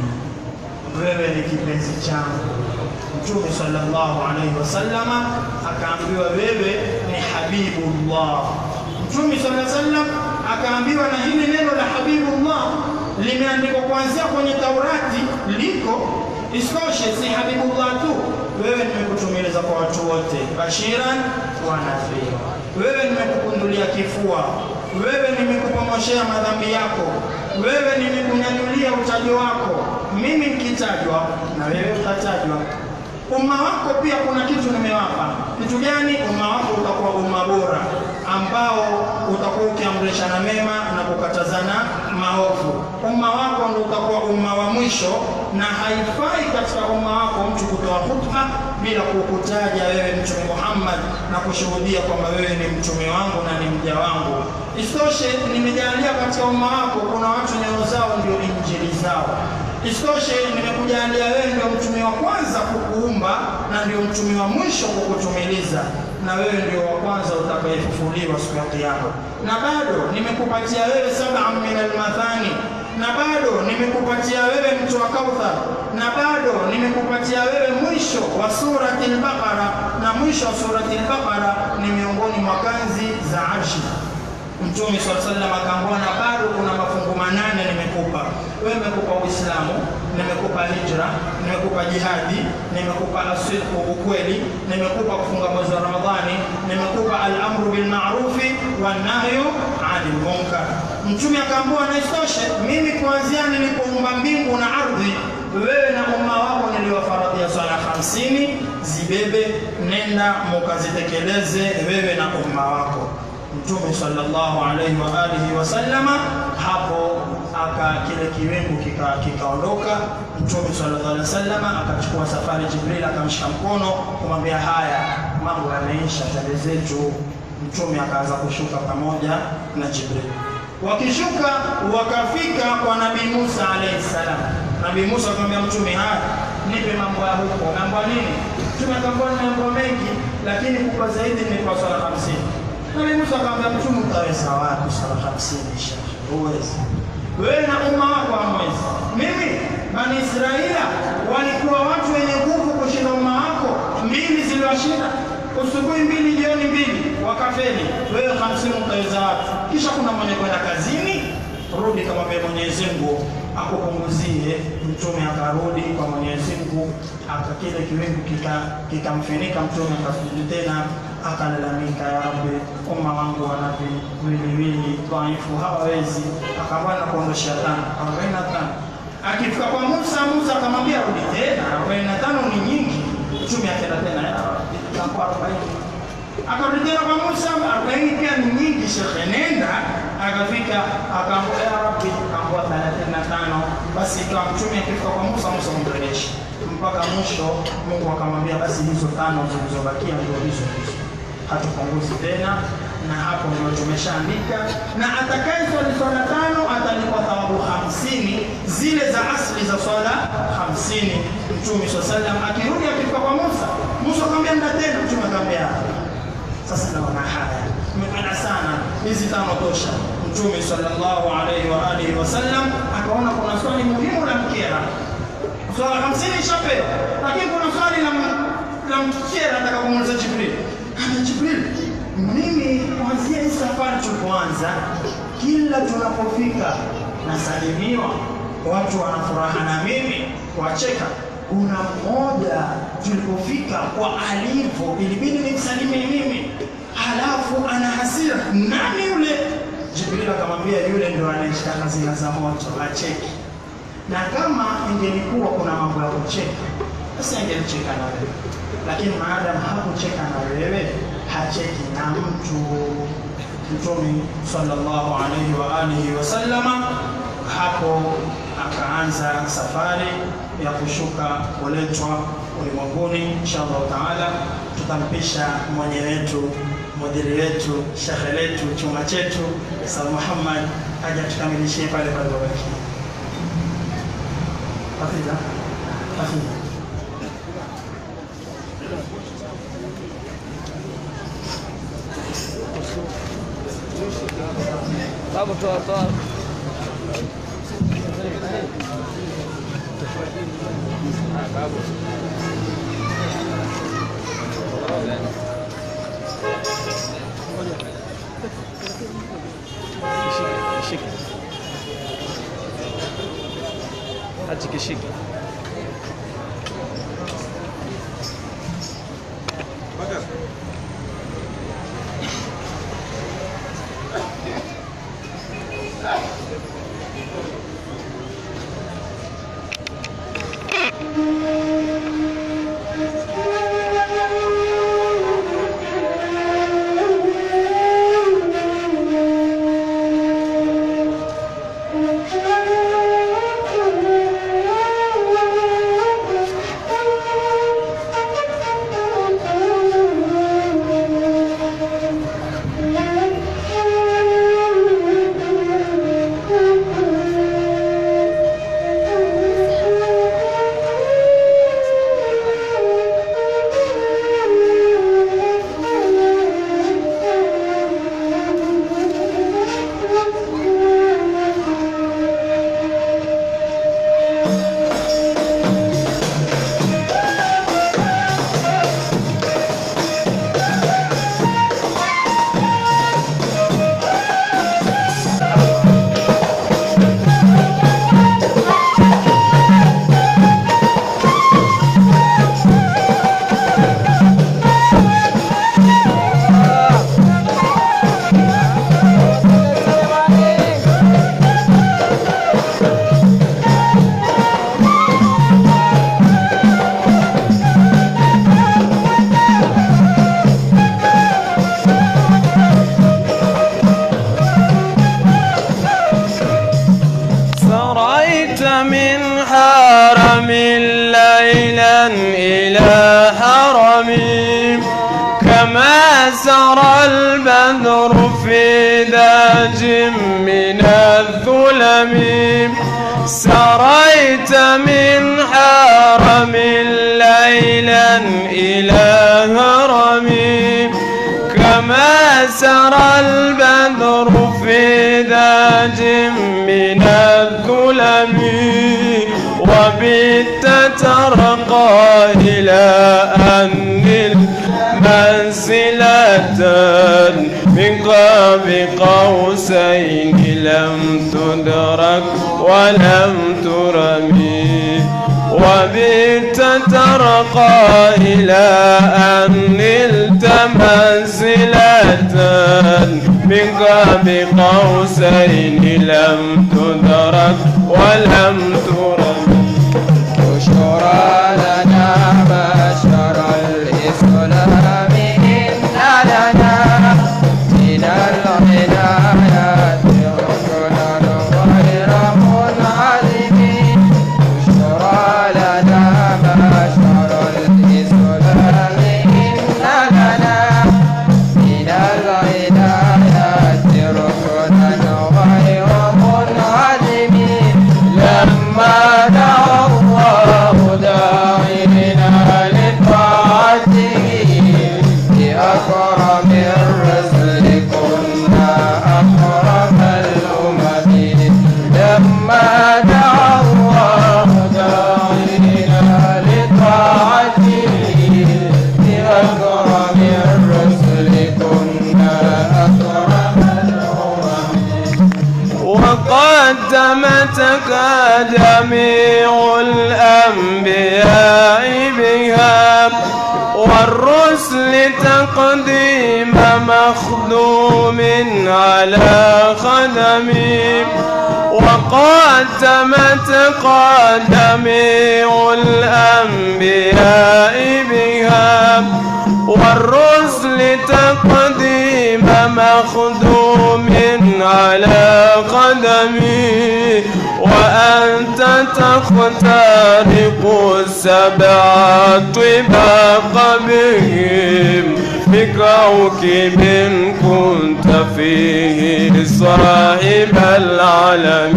S1: wewe ni kipenzi changu. Mtume sallallahu alaihi wasallam akaambiwa wewe ni habibullah. Mtume sallallahu alaihi wasallam akaambiwa, na hili neno la habibullah limeandikwa kuanzia kwenye Taurati liko Isitoshe, si habibullah tu, wewe nimekutumiliza kwa watu wote, bashiran wa nadhira. Wewe nimekukundulia kifua, wewe nimekupomoshea madhambi yako, wewe nimekunyanyulia utajo wako. Mimi nikitajwa na wewe utatajwa. Umma wako pia kuna kitu nimewapa. Kitu gani? Umma wako utakuwa umma bora ambao utakuwa ukiamrishana mema na kukatazana maovu. Umma wako ndio utakuwa umma wa mwisho, na haifai katika umma wako mtu kutoa hutuba bila kukutaja wewe Mtume Muhammad na kushuhudia kwamba wewe ni mtume wangu na ni mja wangu. Isitoshe, nimejalia katika umma wako kuna watu nyoyo zao ndio injili zao. Isitoshe, nimekujalia wewe ndio mtume wa kwanza kukuumba na ndio mtume wa mwisho kukutumiliza, na wewe ndio wa kwanza utakayefufuliwa siku ya Kiyama. Na bado nimekupatia wewe sab'an min almathani, na bado nimekupatia wewe mtu wa Kauthar, na bado nimekupatia wewe mwisho wa surati al-Baqara, na mwisho wa surati al-Baqara ni miongoni mwa kanzi za arshi. Mtume swalla sallam akaambiwa, na bado kuna mafungu manane nimekupa wewe. Nimekupa Uislamu, nimekupa hijra, nimekupa jihadi, nimekupa asidqu, ukweli, nimekupa kufunga mwezi wa Ramadhani, nimekupa al-amru bil ma'rufi wan nahyu 'anil munkar. Mtume akaambiwa, na isitoshe mimi kuanzia nilipoumba mbingu na ardhi, wewe na umma wako niliwafaradhia swala hamsini, zibebe, nenda mukazitekeleze wewe na umma wako. Mtume sallallahu alaihi wa alihi wasallama hapo aka kile kiwingu kikaondoka kika Mtume sallallahu alaihi wasallama akachukua safari, Jibril akamshika mkono kumwambia, haya mambo yameisha, tende zetu. Mtume akaanza kushuka pamoja na Jibril. Wakishuka wakafika kwa Nabii Musa alaihi salam. Nabii Musa akamwambia Mtume, haya nipe mambo ya huko. Mambo nini? Mtume akamwambia ni mambo mengi, lakini kubwa zaidi ni kwa swala hamsini. Nabii Musa akamwambia Mtume, utaweza wapi swala hamsini? Shekhe, huwezi wewe na umma wako hamwezi. Mimi Bani Israila walikuwa watu wenye nguvu kushinda umma wako, mbili ziliwashinda usubuhi mbili jioni mbili, wakafeli. Wewe hamsini utaweza wapi? Kisha kuna mwenye kwenda kazini, rudi kamwambia Mwenyezi Mungu akupunguzie. Mtume akarudi kwa Mwenyezi Mungu, aka kile kiwingu kikamfinika, kika mtume akasujudi tena akalalamika, ya Rabbi, umma wangu wana viwiliwili dhaifu, hawawezi. Akaambia na kuondoshea tano, arobaini na tano. Akifika kwa Musa, Musa akamwambia rudi tena, arobaini na tano ni nyingi. Mtume akaenda tena, ya Rabbi, itakuwa arobaini. Akarudi tena kwa Musa, arobaini pia ni nyingi, shekhe, nenda. Akafika akaambia, ya Rabbi, akaambia thelathini na tano. Basi ikawa mtume akifika kwa Musa, Musa mrejesha mpaka mwisho. Mungu akamwambia basi hizo tano zilizobakia ndio hizo hizo
S8: hatupunguzi tena, na hapo ndio tumeshaandika, na atakaye swali swala tano atalipwa thawabu hamsini zile za asli za swala hamsini. Mtume swalla sallam akirudi akifika kwa Musa, Musa akamwambia nda tena, Mtume akamwambia sasa naona haya nimependa sana hizi tano tosha. Mtume sallallahu alaihi wa alihi wasallam akaona kuna swali muhimu la mkera, swala hamsini ishapewa, lakini kuna swali la la mkera nataka kumuuliza Jibril. Ana Jibril, mimi kuanzia hii safari tulipoanza, kila tunapofika nasalimiwa, watu wana furaha na mimi wacheka. Kuna mmoja tulipofika kwa alivyo, ilibidi nimsalimie mimi, halafu ana hasira. Nani yule? Jibril akamwambia yule ndo anayeshika hazina za moto, acheki. Na kama ingelikuwa kuna mambo ya kucheka, basi angelicheka na wewe, lakini maadamu hakucheka na wewe, hacheki na mtu. Mtume sallallahu alaihi wa alihi wasallama hapo akaanza safari ya kushuka kuletwa ulimwenguni. Inshallah taala tutampisha mwenye wetu mudiri wetu shekhe letu chuma chetu Sa Muhammad aja tukamilishie pale palipobaki. Hafidha, hafidha.
S4: Babu toa toa. Ah, Babu. Kishike, kishike. Achi kishike.
S9: سريت من حرم ليلا إلى حرمي كما سرى البدر في داج من الظلم سريت من حرم ليلا إلى هرمي كما سرى البدر في داج من الظلم وبت ترقى إلى أن المنزلة من قاب قوسين لم تدرك ولم ترمي وبت ترقى إلى أن نلت منزلة من قاب قوسين لم تدرك ولم ترم
S3: بشرى لنا بشر الإسلام إن لنا من العنايات ركنا غير منعدم بشرى لنا بشر الإسلام إن لنا
S9: والرسل تقديم مخدوم على خدم وقاتمت قدمي الأنبياء بها والرسل تقديم مخدوم على قدمي وأنت تخترق السبع طباق بهم بكوكب كنت فيه صاحب العالم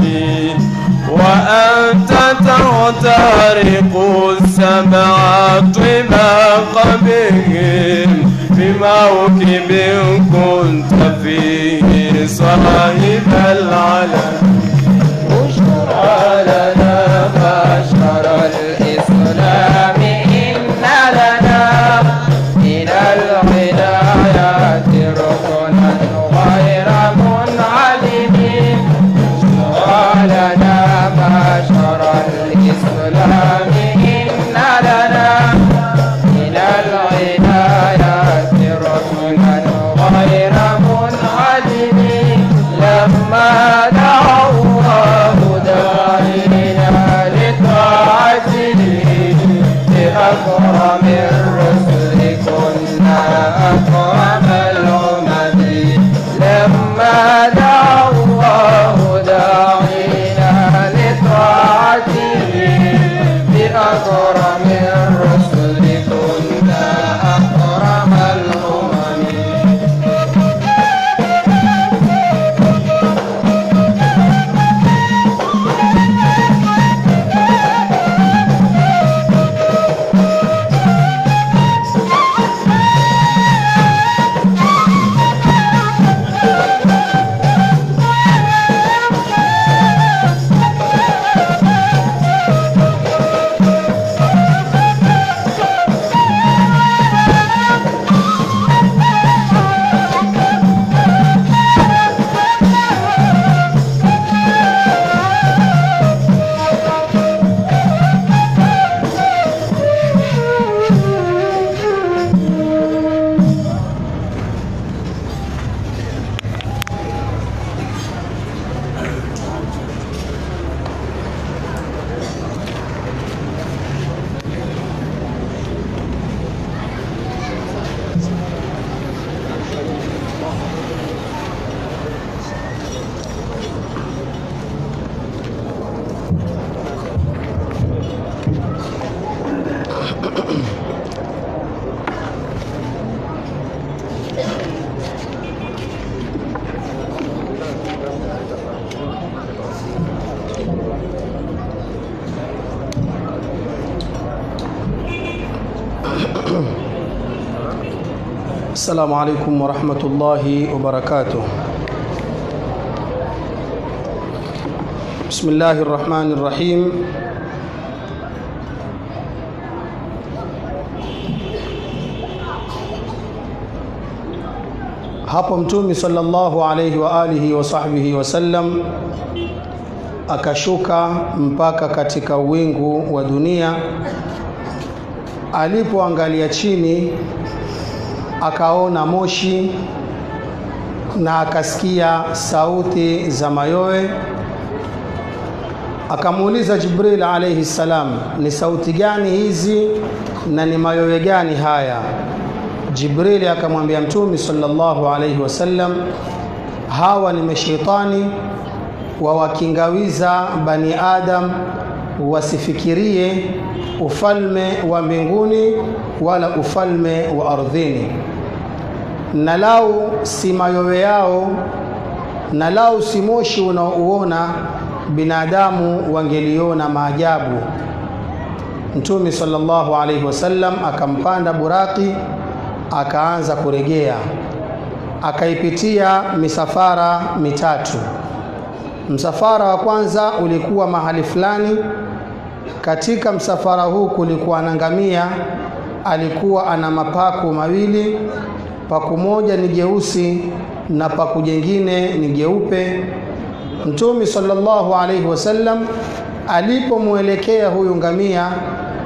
S9: وأنت تخترق السبع طباق بهم بموكب كنت فيه صاحب العالم
S3: بشرى لنا بشر الإسلام إن لنا من العنايات ركنا غير منعدم بشرى لنا بشر الإسلام إن لنا من العنايات ركنا غير منعدم لما دعا الله داعينا لطاعته بأكرم الرسل كنا أكرم الأمم لما دعا الله داعينا لطاعته بأكرم الرسل كنا أكرم الأمم
S10: السلام عليكم ورحمة الله وبركاته بسم الله الرحمن الرحيم hapo mtume sallallahu alayhi wa alihi wa sahbihi wasallam akashuka mpaka katika wingu wa dunia alipoangalia chini akaona moshi na akasikia sauti za mayowe akamuuliza Jibril alayhi salam ni sauti gani hizi na ni mayowe gani haya Jibril akamwambia mtume sallallahu alayhi wasallam hawa ni mashaitani wawakingawiza bani adam wasifikirie ufalme wa mbinguni wala ufalme wa ardhini na lau si mayowe yao na lau si moshi unaouona binadamu wangeliona maajabu mtume sallallahu alaihi wasallam akampanda buraki akaanza kuregea akaipitia misafara mitatu msafara wa kwanza ulikuwa mahali fulani katika msafara huu kulikuwa na ngamia alikuwa ana mapaku mawili paku moja ni jeusi na paku jengine ni jeupe mtume sallallahu alaihi wasallam alipomwelekea huyu ngamia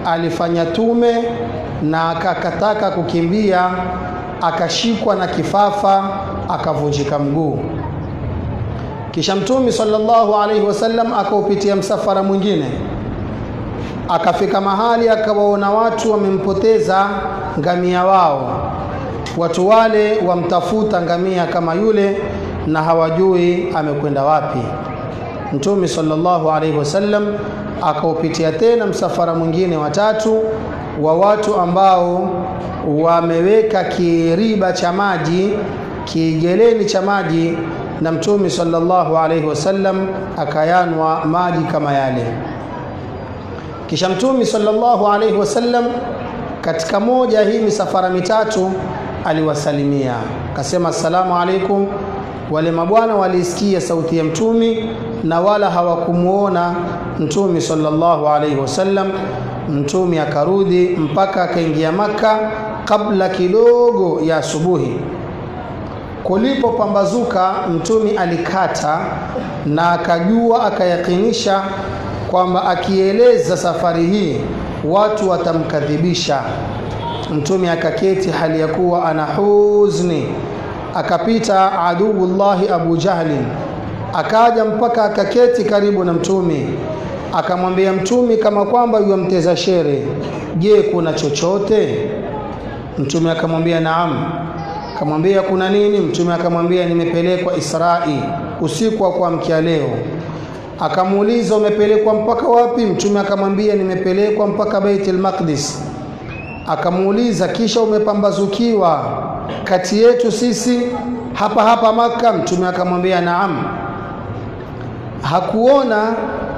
S10: alifanya tume na akakataka kukimbia akashikwa na kifafa akavunjika mguu kisha mtume sallallahu alaihi wasallam akaupitia msafara mwingine akafika mahali akawaona watu wamempoteza ngamia wao watu wale wamtafuta ngamia kama yule na hawajui amekwenda wapi mtume sallallahu alaihi wasallam akaupitia tena msafara mwingine watatu wa watu ambao wameweka kiriba cha maji kigeleni cha maji na mtume sallallahu alaihi wasallam akayanwa maji kama yale kisha mtume sallallahu alaihi wasallam katika moja hii misafara mitatu aliwasalimia akasema assalamu alaikum wale mabwana walisikia sauti ya mtumi na wala hawakumuona mtumi sallallahu alaihi wasallam mtumi akarudi mpaka akaingia maka kabla kidogo ya asubuhi kulipopambazuka mtumi alikata na akajua akayakinisha kwamba akieleza safari hii watu watamkadhibisha mtume akaketi hali ya kuwa ana huzni akapita aduullahi abu jahlin akaja mpaka akaketi karibu na mtume akamwambia mtume kama kwamba yuamteza shere je kuna chochote mtume akamwambia naam akamwambia kuna nini mtume akamwambia nimepelekwa israi usiku wa kuamkia leo akamuuliza umepelekwa mpaka wapi mtume akamwambia nimepelekwa mpaka baitul maqdis akamuuliza kisha umepambazukiwa kati yetu sisi hapa hapa maka mtume akamwambia naam hakuona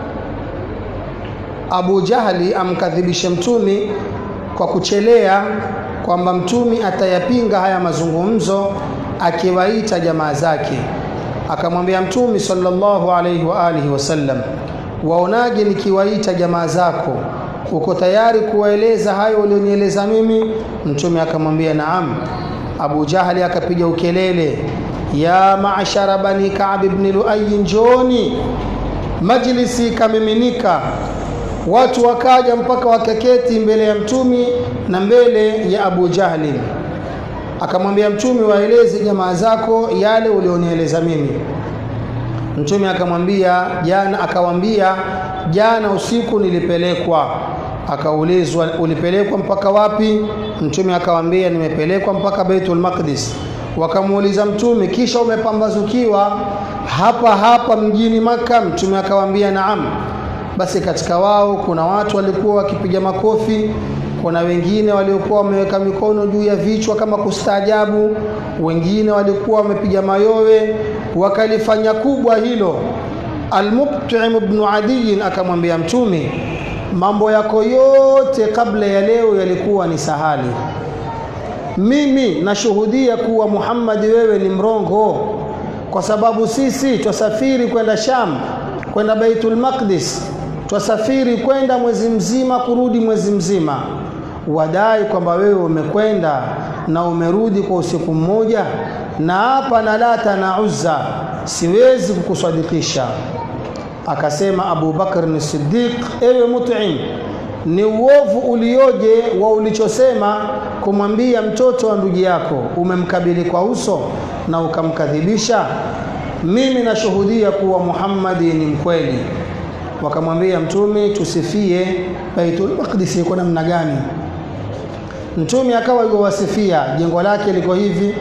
S10: abu jahli amkadhibishe mtumi kwa kuchelea kwamba mtumi atayapinga haya mazungumzo akiwaita jamaa zake akamwambia mtumi sallallahu alaihi wa alihi wasallam waonaje nikiwaita jamaa zako uko tayari kuwaeleza hayo ulionieleza mimi mtume akamwambia naam abu jahli akapiga ukelele ya maashara bani kab ibn luayi njoni majlisi ikamiminika watu wakaja mpaka wakaketi mbele ya mtumi na mbele ya abu jahli akamwambia mtume waeleze jamaa zako yale ulionieleza mimi mtume akamwambia jana akawambia jana usiku nilipelekwa akaulizwa ulipelekwa mpaka wapi mtume akawambia nimepelekwa mpaka baitul maqdis wakamuuliza mtume kisha umepambazukiwa hapa hapa mjini maka mtume akawambia naam basi katika wao kuna watu walikuwa wakipiga makofi kuna wengine waliokuwa wameweka mikono juu ya vichwa kama kustaajabu wengine walikuwa wamepiga mayowe wakalifanya kubwa hilo almubtim bnu adiyin akamwambia mtume mambo yako yote kabla ya leo yalikuwa ni sahali mimi nashuhudia kuwa muhammadi wewe ni mrongo kwa sababu sisi twasafiri kwenda sham kwenda baitul maqdis twasafiri kwenda mwezi mzima kurudi mwezi mzima wadai kwamba wewe umekwenda na umerudi kwa usiku mmoja na hapa na lata na uzza siwezi kukusadikisha akasema Abu Bakr ni Siddiq ewe Mut'im ni uovu ulioje wa ulichosema kumwambia mtoto wa ndugu yako umemkabili kwa uso na ukamkadhibisha mimi nashuhudia kuwa Muhammadi ni mkweli wakamwambia mtume tusifie Baitul Maqdis iko namna gani mtume akawa yuwasifia jengo lake liko hivi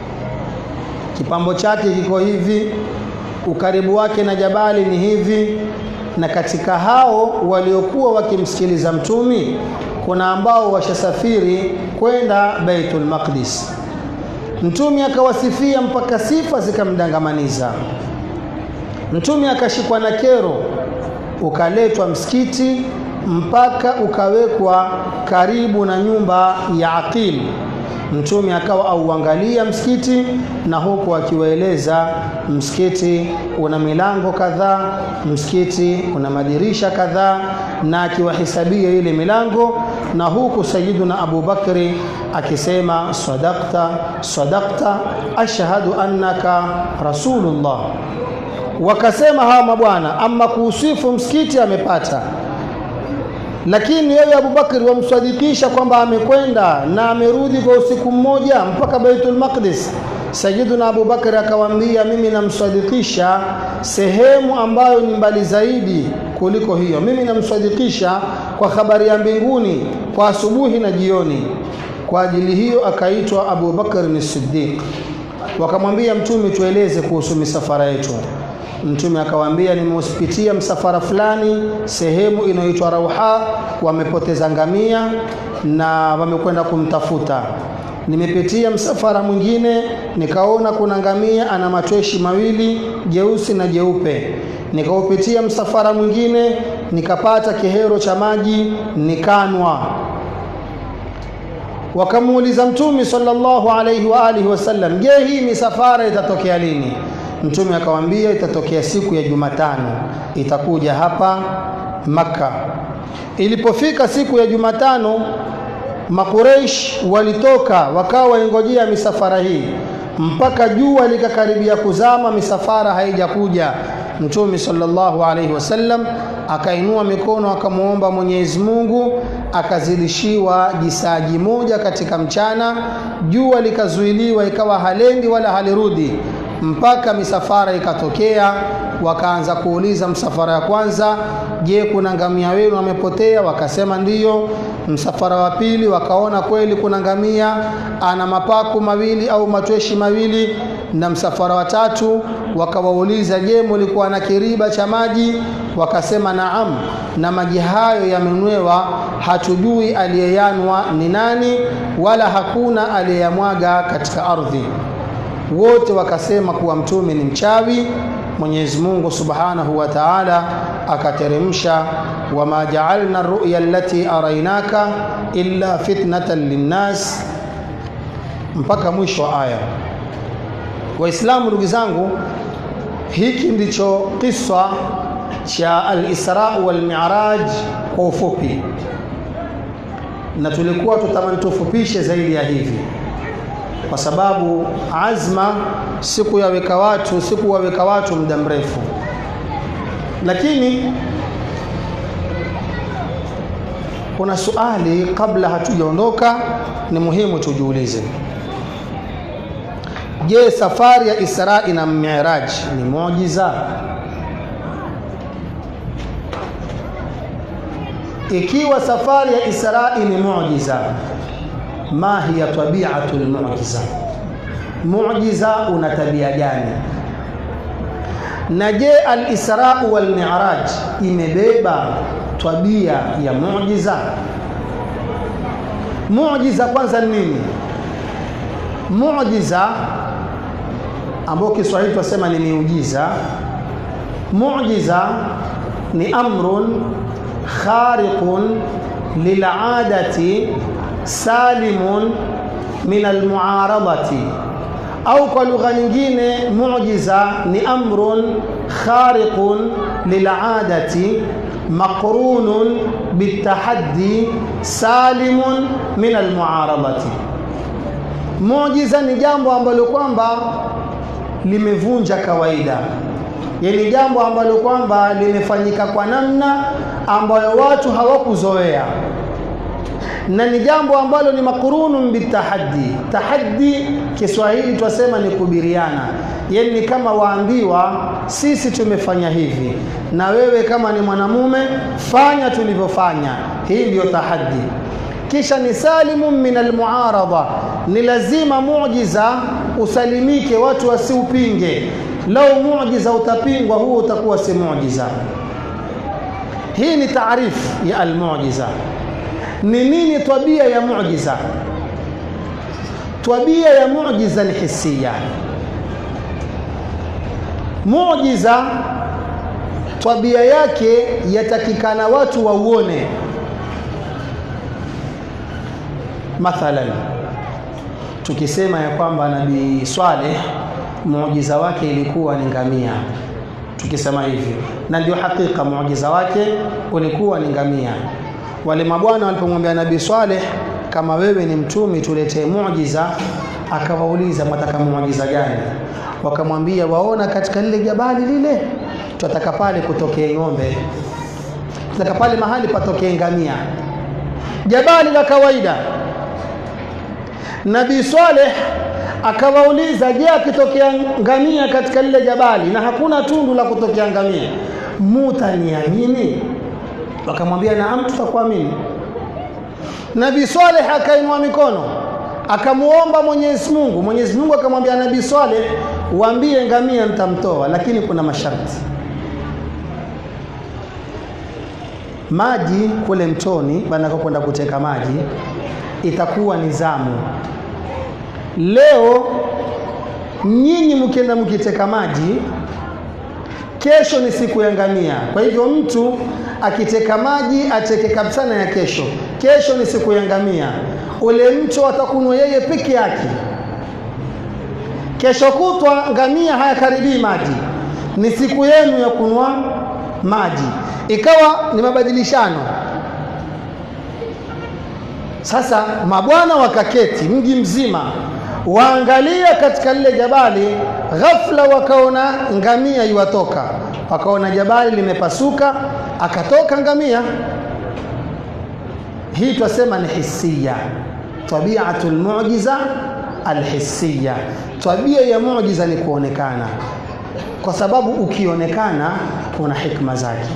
S10: kipambo chake kiko hivi ukaribu wake na jabali ni hivi na katika hao waliokuwa wakimsikiliza mtumi kuna ambao washasafiri kwenda Baitul Maqdis mtumi akawasifia mpaka sifa zikamdangamaniza mtumi akashikwa na kero ukaletwa msikiti mpaka ukawekwa karibu na nyumba ya Aqil mtume akawa auangalia msikiti na huku akiwaeleza msikiti una milango kadhaa msikiti una madirisha kadhaa na akiwahisabia ile milango na huku sayiduna Abu Bakri akisema sadakta sadakta ashhadu annaka rasulullah wakasema hawa mabwana ama kuusifu msikiti amepata lakini wewe Abubakar wamsadikisha kwamba amekwenda na amerudi kwa usiku mmoja mpaka Baitul Maqdis. Sayyiduna Abubakar akawaambia, mimi namsadikisha sehemu ambayo ni mbali zaidi kuliko hiyo. Mimi namsadikisha kwa habari ya mbinguni kwa asubuhi na jioni. Kwa ajili hiyo akaitwa Abu Bakar ni Siddiq. Wakamwambia Mtume, tueleze kuhusu misafara yetu. Mtume akawaambia, nimeusipitia msafara fulani sehemu inayoitwa Rauha, wamepoteza ngamia na wamekwenda kumtafuta. Nimepitia msafara mwingine nikaona kuna ngamia ana matweshi mawili jeusi na jeupe. Nikaupitia msafara mwingine nikapata kihero cha maji nikanwa. Wakamuuliza Mtume sallallahu alaihi wa alihi wasallam, je, hii misafara itatokea lini? Mtume akawaambia itatokea siku ya Jumatano, itakuja hapa Makka. Ilipofika siku ya Jumatano, Makureish walitoka wakawa waingojea misafara hii mpaka jua likakaribia kuzama, misafara haijakuja. Mtume sallallahu alaihi wasallam akainua mikono akamwomba Mwenyezi Mungu, akazidishiwa jisaji moja katika mchana, jua likazuiliwa, ikawa halendi wala halirudi mpaka misafara ikatokea. Wakaanza kuuliza msafara ya kwanza, je, kuna ngamia wenu amepotea? Wakasema ndiyo. Msafara wa pili wakaona kweli kuna ngamia ana mapaku mawili au matweshi mawili, na msafara wa tatu wakawauliza, je, mulikuwa na kiriba cha maji? Wakasema naam, na maji hayo yamenwewa, hatujui aliyeyanwa ni nani, wala hakuna aliyeyamwaga katika ardhi. Wote wakasema kuwa mtume ni mchawi. Mwenyezi Mungu Subhanahu wa Ta'ala akateremsha, wama ja'alna ru'ya allati arainaka illa fitnatan linnas, mpaka mwisho wa aya. Waislamu, ndugu zangu, hiki ndicho kisa cha al-Isra wal Mi'raj kwa ufupi, na tulikuwa tutamani tufupishe zaidi ya hivi kwa sababu azma siku yaweka watu siku waweka watu muda mrefu, lakini kuna suali kabla hatujaondoka, ni muhimu tujiulize. Je, safari ya Isra na Miraj ni muujiza? Ikiwa safari ya Isra ni muujiza ma hiya tabiatu lmujiza, mujiza una tabia gani? Na je alisrau walmiraj imebeba tabia ya mujiza? Mujiza kwanza ni nini? Mujiza ambao Kiswahili tunasema ni miujiza. Mujiza ni amrun khariqun liladati salimun min almuaradati, au kwa lugha nyingine mujiza ni amrun khariqun liladati maqrunun bitahaddi salimun min almuaradati. Mujiza ni jambo ambalo kwamba limevunja kawaida, yani jambo ambalo kwamba limefanyika kwa namna ambayo watu hawakuzoea na ni jambo ambalo ni makurunun bitahaddi. Tahaddi Kiswahili twasema ni kubiriana, yani ni kama waambiwa, sisi tumefanya hivi na wewe kama ni mwanamume fanya tulivyofanya. Hii ndiyo tahaddi. Kisha ni salimun min almuarada, ni lazima muujiza usalimike, watu wasiupinge. Lau muujiza utapingwa, huo utakuwa si muujiza. Hii ni taarifu ya almujiza. Ni nini tabia ya muujiza? Tabia ya muujiza ni hisia. Muujiza tabia yake yatakikana watu wauone. Mathalan, tukisema ya kwamba Nabii Swaleh muujiza wake ilikuwa ni ngamia, tukisema hivyo, na ndio hakika muujiza wake ulikuwa ni ngamia wale mabwana walipomwambia Nabii Swaleh, kama wewe ni mtumi, tuletee muujiza, akawauliza mwataka muujiza gani? Wakamwambia, waona katika lile jabali lile, twataka pale kutokee ng'ombe. taka pale mahali patokee ngamia jabali la kawaida nabii Saleh akawauliza je akitokea ngamia katika lile jabali na hakuna tundu la kutokea ngamia mutaniamini wakamwambia naam tutakuamini nabii Saleh akainua mikono akamuomba Mwenyezi Mungu Mwenyezi Mungu akamwambia nabii Saleh waambie ngamia nitamtoa lakini kuna masharti maji kule mtoni kwenda kuteka maji itakuwa ni zamu leo nyinyi mkienda mkiteka maji kesho ni siku ya ngamia kwa hivyo mtu akiteka maji ateke kabisa na ya kesho kesho ni siku ya ngamia ule mto atakunywa yeye peke yake kesho kutwa ngamia hayakaribii maji ni siku yenu ya kunywa maji ikawa ni mabadilishano sasa mabwana wakaketi mji mzima waangalia katika lile jabali ghafla wakaona ngamia iwatoka wakaona jabali limepasuka akatoka ngamia hii twasema ni hisia tabiatu lmujiza alhisia tabia ya mujiza ni kuonekana kwa sababu ukionekana kuna hikma zake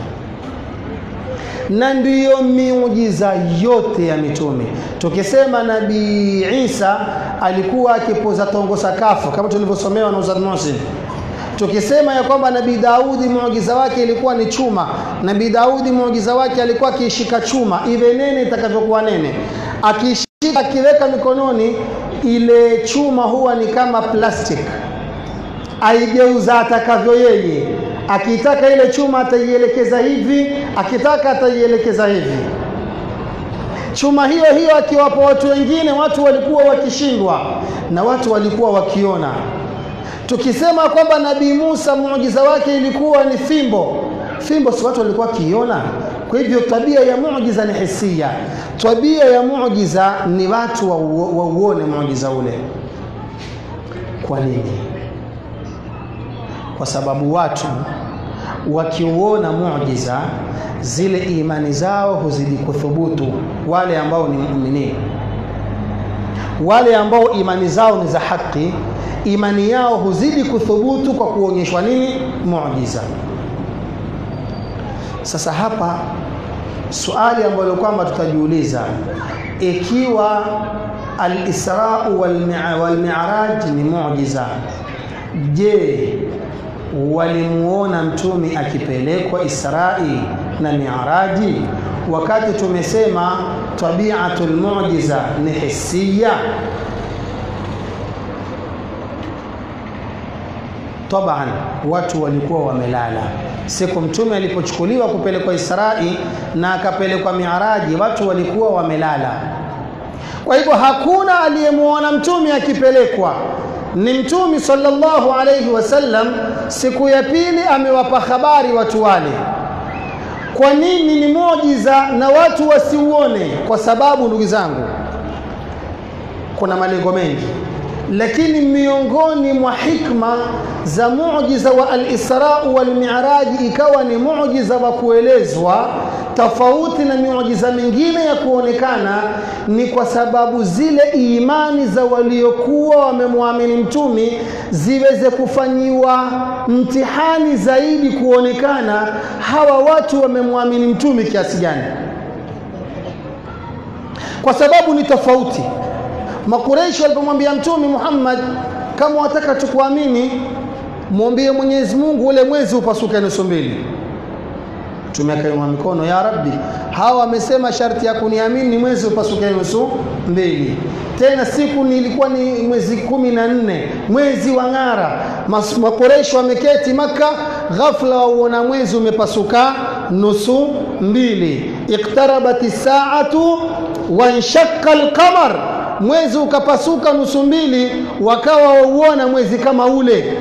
S10: na ndiyo miujiza yote ya mitume tukisema nabii Isa alikuwa akipoza tongo sakafu kama tulivyosomewa na Ustadh Muhsin tukisema ya kwamba nabii Daudi muujiza wake ilikuwa ni chuma nabii Daudi muujiza wake alikuwa akishika chuma iwe nene itakavyokuwa nene akishika akiweka mikononi ile chuma huwa ni kama plastic aigeuza atakavyo yeye akitaka ile chuma ataielekeza hivi akitaka ataielekeza hivi chuma hiyo hiyo akiwapa watu wengine watu walikuwa wakishindwa na watu walikuwa wakiona tukisema kwamba nabii Musa muujiza wake ilikuwa ni fimbo fimbo si watu walikuwa wakiona kwa hivyo tabia ya muujiza ni hisia tabia ya muujiza ni watu wauone wa muujiza ule kwa nini kwa sababu watu wakiuona muujiza zile imani zao huzidi kuthubutu wale ambao ni muumini wale ambao imani zao ni za haki imani yao huzidi kuthubutu kwa kuonyeshwa nini muujiza sasa hapa suali ambalo kwamba tutajiuliza ikiwa al-Isra wal Mi'raj ni muujiza je walimuona mtume akipelekwa Israi na Mi'raji wakati tumesema tabiatul mu'jiza ni hisia taban watu walikuwa wamelala siku mtume alipochukuliwa kupelekwa Israi na akapelekwa Mi'raji watu walikuwa wamelala kwa hivyo hakuna aliyemuona mtume akipelekwa ni mtume sallallahu alayhi wasallam siku ya pili amewapa habari watu wale kwa nini ni muujiza na watu wasiuone kwa sababu ndugu zangu kuna malengo mengi lakini miongoni mwa hikma za muujiza wa al-Isra wal Mi'raj ikawa ni muujiza wa kuelezwa tofauti na miujiza mingine ya kuonekana ni kwa sababu zile imani za waliokuwa wamemwamini mtumi ziweze kufanyiwa mtihani zaidi kuonekana hawa watu wamemwamini mtumi kiasi gani kwa sababu ni tofauti makureishi walipomwambia mtumi Muhammad kama wataka tukuamini mwambie Mwenyezi Mungu ule mwezi upasuke nusu mbili Mtume akainua mikono, ya Rabbi, hawa wamesema sharti ya kuniamini ni mwezi upasuke nusu mbili. Tena siku nilikuwa ni mwezi kumi na nne, mwezi wa ng'ara. Makoresho wameketi Maka, ghafla wauona mwezi umepasuka nusu mbili. Iqtarabati saatu wanshaqqa alqamar, mwezi ukapasuka nusu mbili, wakawa wauona mwezi kama ule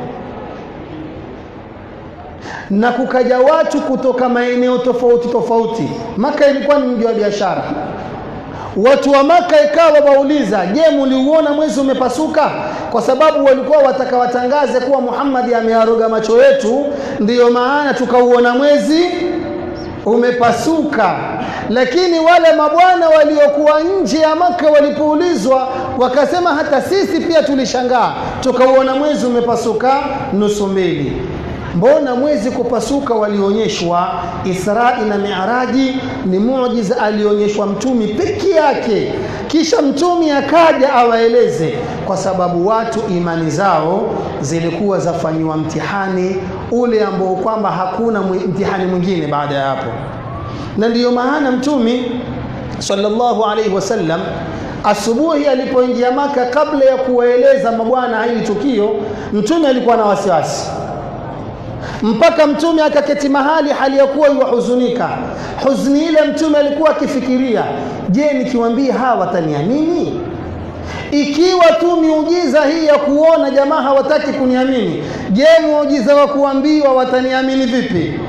S10: na kukaja watu kutoka maeneo tofauti tofauti. Maka ilikuwa ni mji wa biashara. Watu wa Maka ikawa wauliza, je, mliuona mwezi umepasuka? Kwa sababu walikuwa wataka watangaze kuwa Muhammad amearoga macho yetu, ndiyo maana tukauona mwezi umepasuka lakini wale mabwana waliokuwa nje ya maka walipoulizwa wakasema hata sisi pia tulishangaa tukauona mwezi umepasuka nusu mbili mbona mwezi kupasuka walionyeshwa Israi na Miaraji ni muujiza alionyeshwa mtumi peke yake kisha mtumi akaja awaeleze kwa sababu watu imani zao zilikuwa zafanyiwa mtihani ule ambao kwamba hakuna mtihani mwingine baada ya hapo na ndiyo maana mtumi sallallahu alaihi wasallam asubuhi alipoingia maka kabla ya kuwaeleza mabwana hili tukio mtume alikuwa na wasiwasi mpaka mtume akaketi mahali hali ya kuwa yuwahuzunika huzuni ile mtume alikuwa akifikiria je nikiwaambia hawa wataniamini ikiwa tu miujiza hii ya kuona jamaa hawataki kuniamini je muujiza wa kuambiwa wataniamini vipi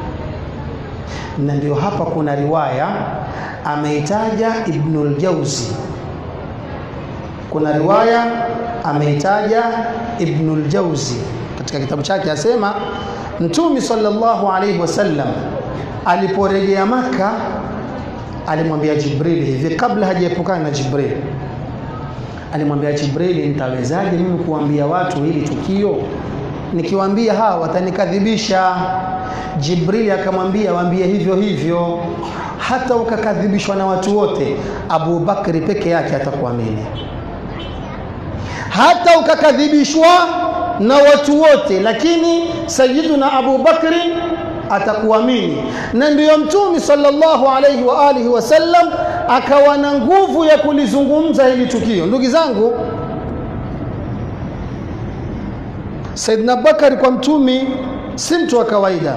S10: na ndio hapa kuna riwaya ameitaja Ibnul Jauzi kuna riwaya ameitaja Ibnul Jauzi katika kitabu chake asema Mtume sallallahu alaihi wasallam aliporejea Maka alimwambia Jibril hivi kabla hajaepukana na Jibril alimwambia Jibril nitawezaje mimi kuambia watu hili tukio nikiwaambia hawa watanikadhibisha Jibril akamwambia waambie hivyo hivyo hata ukakadhibishwa na watu wote Abu Bakri peke yake atakuamini hata ukakadhibishwa na watu wote lakini Sayyiduna Abu Bakri atakuamini na ndiyo mtume sallallahu alayhi wa alihi wasallam akawa na nguvu ya kulizungumza hili tukio ndugu zangu Saidna Bakari kwa mtumi si mtu wa kawaida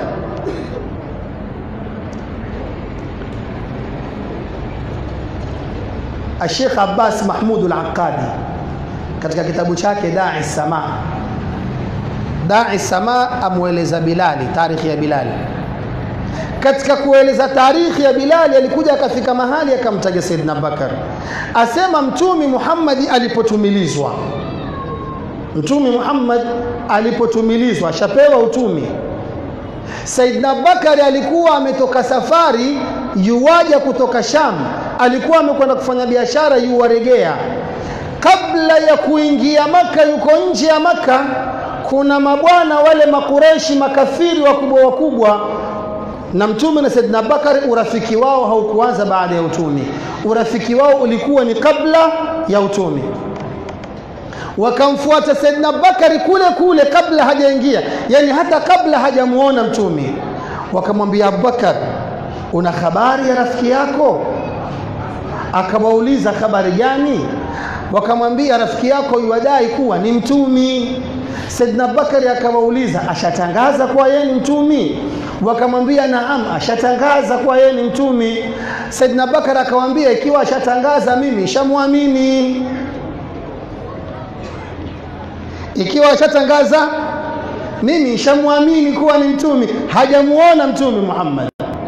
S10: Sheikh Abbas Mahmud al-Aqadi katika kitabu chake Da'i Sama Da'i Sama amweleza Bilali tarikhi ya Bilali katika kueleza tarikhi ya Bilali alikuja akafika mahali akamtaja Saidna Bakar asema mtumi Muhammad alipotumilizwa mtumi Muhammad alipotumilizwa ashapewa utumi Saidna Bakari alikuwa ametoka safari yuwaja kutoka Sham alikuwa amekwenda kufanya biashara yuwaregea kabla ya kuingia maka yuko nje ya maka kuna mabwana wale makureshi makafiri wakubwa wakubwa na mtume na Saidna Bakari urafiki wao haukuanza baada ya utumi urafiki wao ulikuwa ni kabla ya utumi wakamfuata Saidna Bakari kule kule kabla hajaingia yani hata kabla hajamuona mtumi wakamwambia Abubakar una habari ya rafiki yako akawauliza habari gani wakamwambia rafiki yako yuadai kuwa ni mtumi Saidna Bakari akawauliza ashatangaza kuwa yeye ni mtumi wakamwambia naam ashatangaza kuwa yeye ni mtumi Saidna Bakari akamwambia ikiwa ashatangaza mimi shamwamini ikiwa ashatangaza mimi shamwamini kuwa ni mtumi hajamuona mtumi Muhammad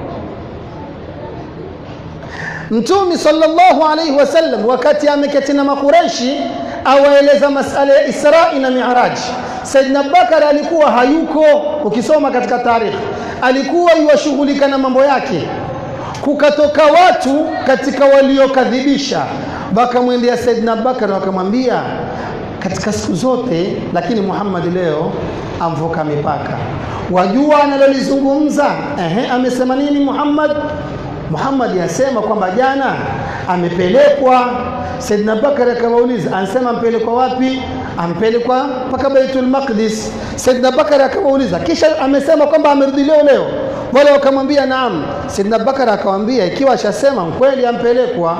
S10: Mtumi sallallahu alayhi wasallam wakati ameketi na makureshi awaeleza masala ya Israi na Mi'raj. Saidna Bakar alikuwa hayuko, ukisoma katika tarikhi, alikuwa yuwashughulika na mambo yake. Kukatoka watu katika waliokadhibisha, wakamwendea Saidna Bakar wakamwambia, katika siku zote, lakini Muhammad leo amvuka mipaka. Wajua analolizungumza? Ehe, amesema nini Muhammad? Muhammad yasema kwamba jana amepelekwa. Saidina Bakari akawauliza, anasema ampelekwa wapi? Ampelekwa mpaka Baitul Maqdis. Saidina Bakari akawauliza, kisha amesema kwamba amerudi leo leo. Wale wakamwambia naam. Saidina Bakari akamwambia, ikiwa ashasema kweli ampelekwa,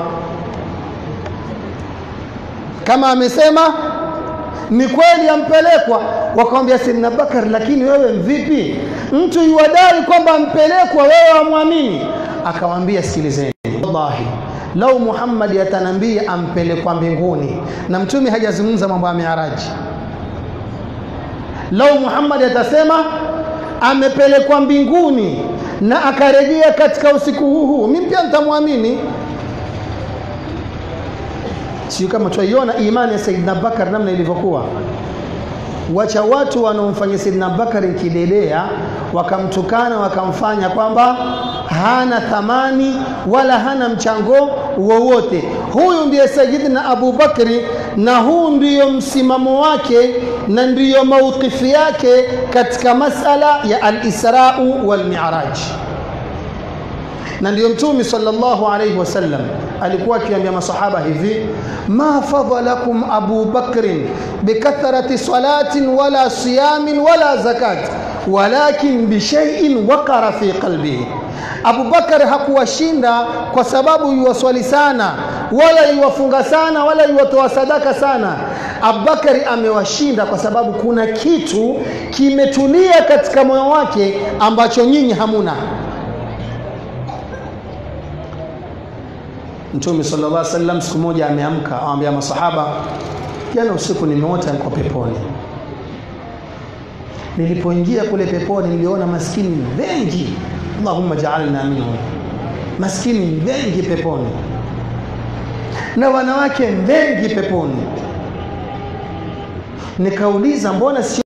S10: kama amesema ni kweli ampelekwa. Wakamwambia Saidina Bakari, lakini wewe mvipi? Mtu yuwadai kwamba ampelekwa, wewe wamwamini? Akamwambia, sikilizeni, wallahi lau Muhammad atanambia ampelekwa mbinguni, na mtume hajazungumza mambo ya miaraji. Lau Muhammad atasema amepelekwa mbinguni na akarejea katika usiku huu huu, mimi pia nitamwamini. Sio kama twaiona imani ya Saidina Bakar namna ilivyokuwa. Wacha watu wanaomfanyia Saidina Bakari kidedea, wakamtukana wakamfanya kwamba hana thamani wala hana mchango wowote. Huyu ndiye Sayyidina Abu Bakri, na huu ndiyo msimamo wake na ndiyo mauqifi yake katika masala ya al-Isra'u wal Mi'raj. Na ndiyo Mtume sallallahu alayhi wasallam alikuwa akiambia masahaba hivi, ma fadalakum Abu Bakrin bikathrati salatin wala siyamin wala zakat walakin bishaiin waqara fi qalbihi Abu Bakar hakuwashinda kwa sababu yuwaswali sana wala yuwafunga sana wala yuwatoa sadaka sana. Abubakari amewashinda kwa sababu kuna kitu kimetulia katika moyo wake ambacho nyinyi hamuna. Mtume sallallahu alaihi wasallam siku moja ameamka, awambia masahaba, jana usiku nimeota niko peponi. Nilipoingia kule peponi niliona maskini wengi Allahumma ja'alna minhum, maskini wengi peponi na wanawake wengi peponi. Nikauliza, mbona si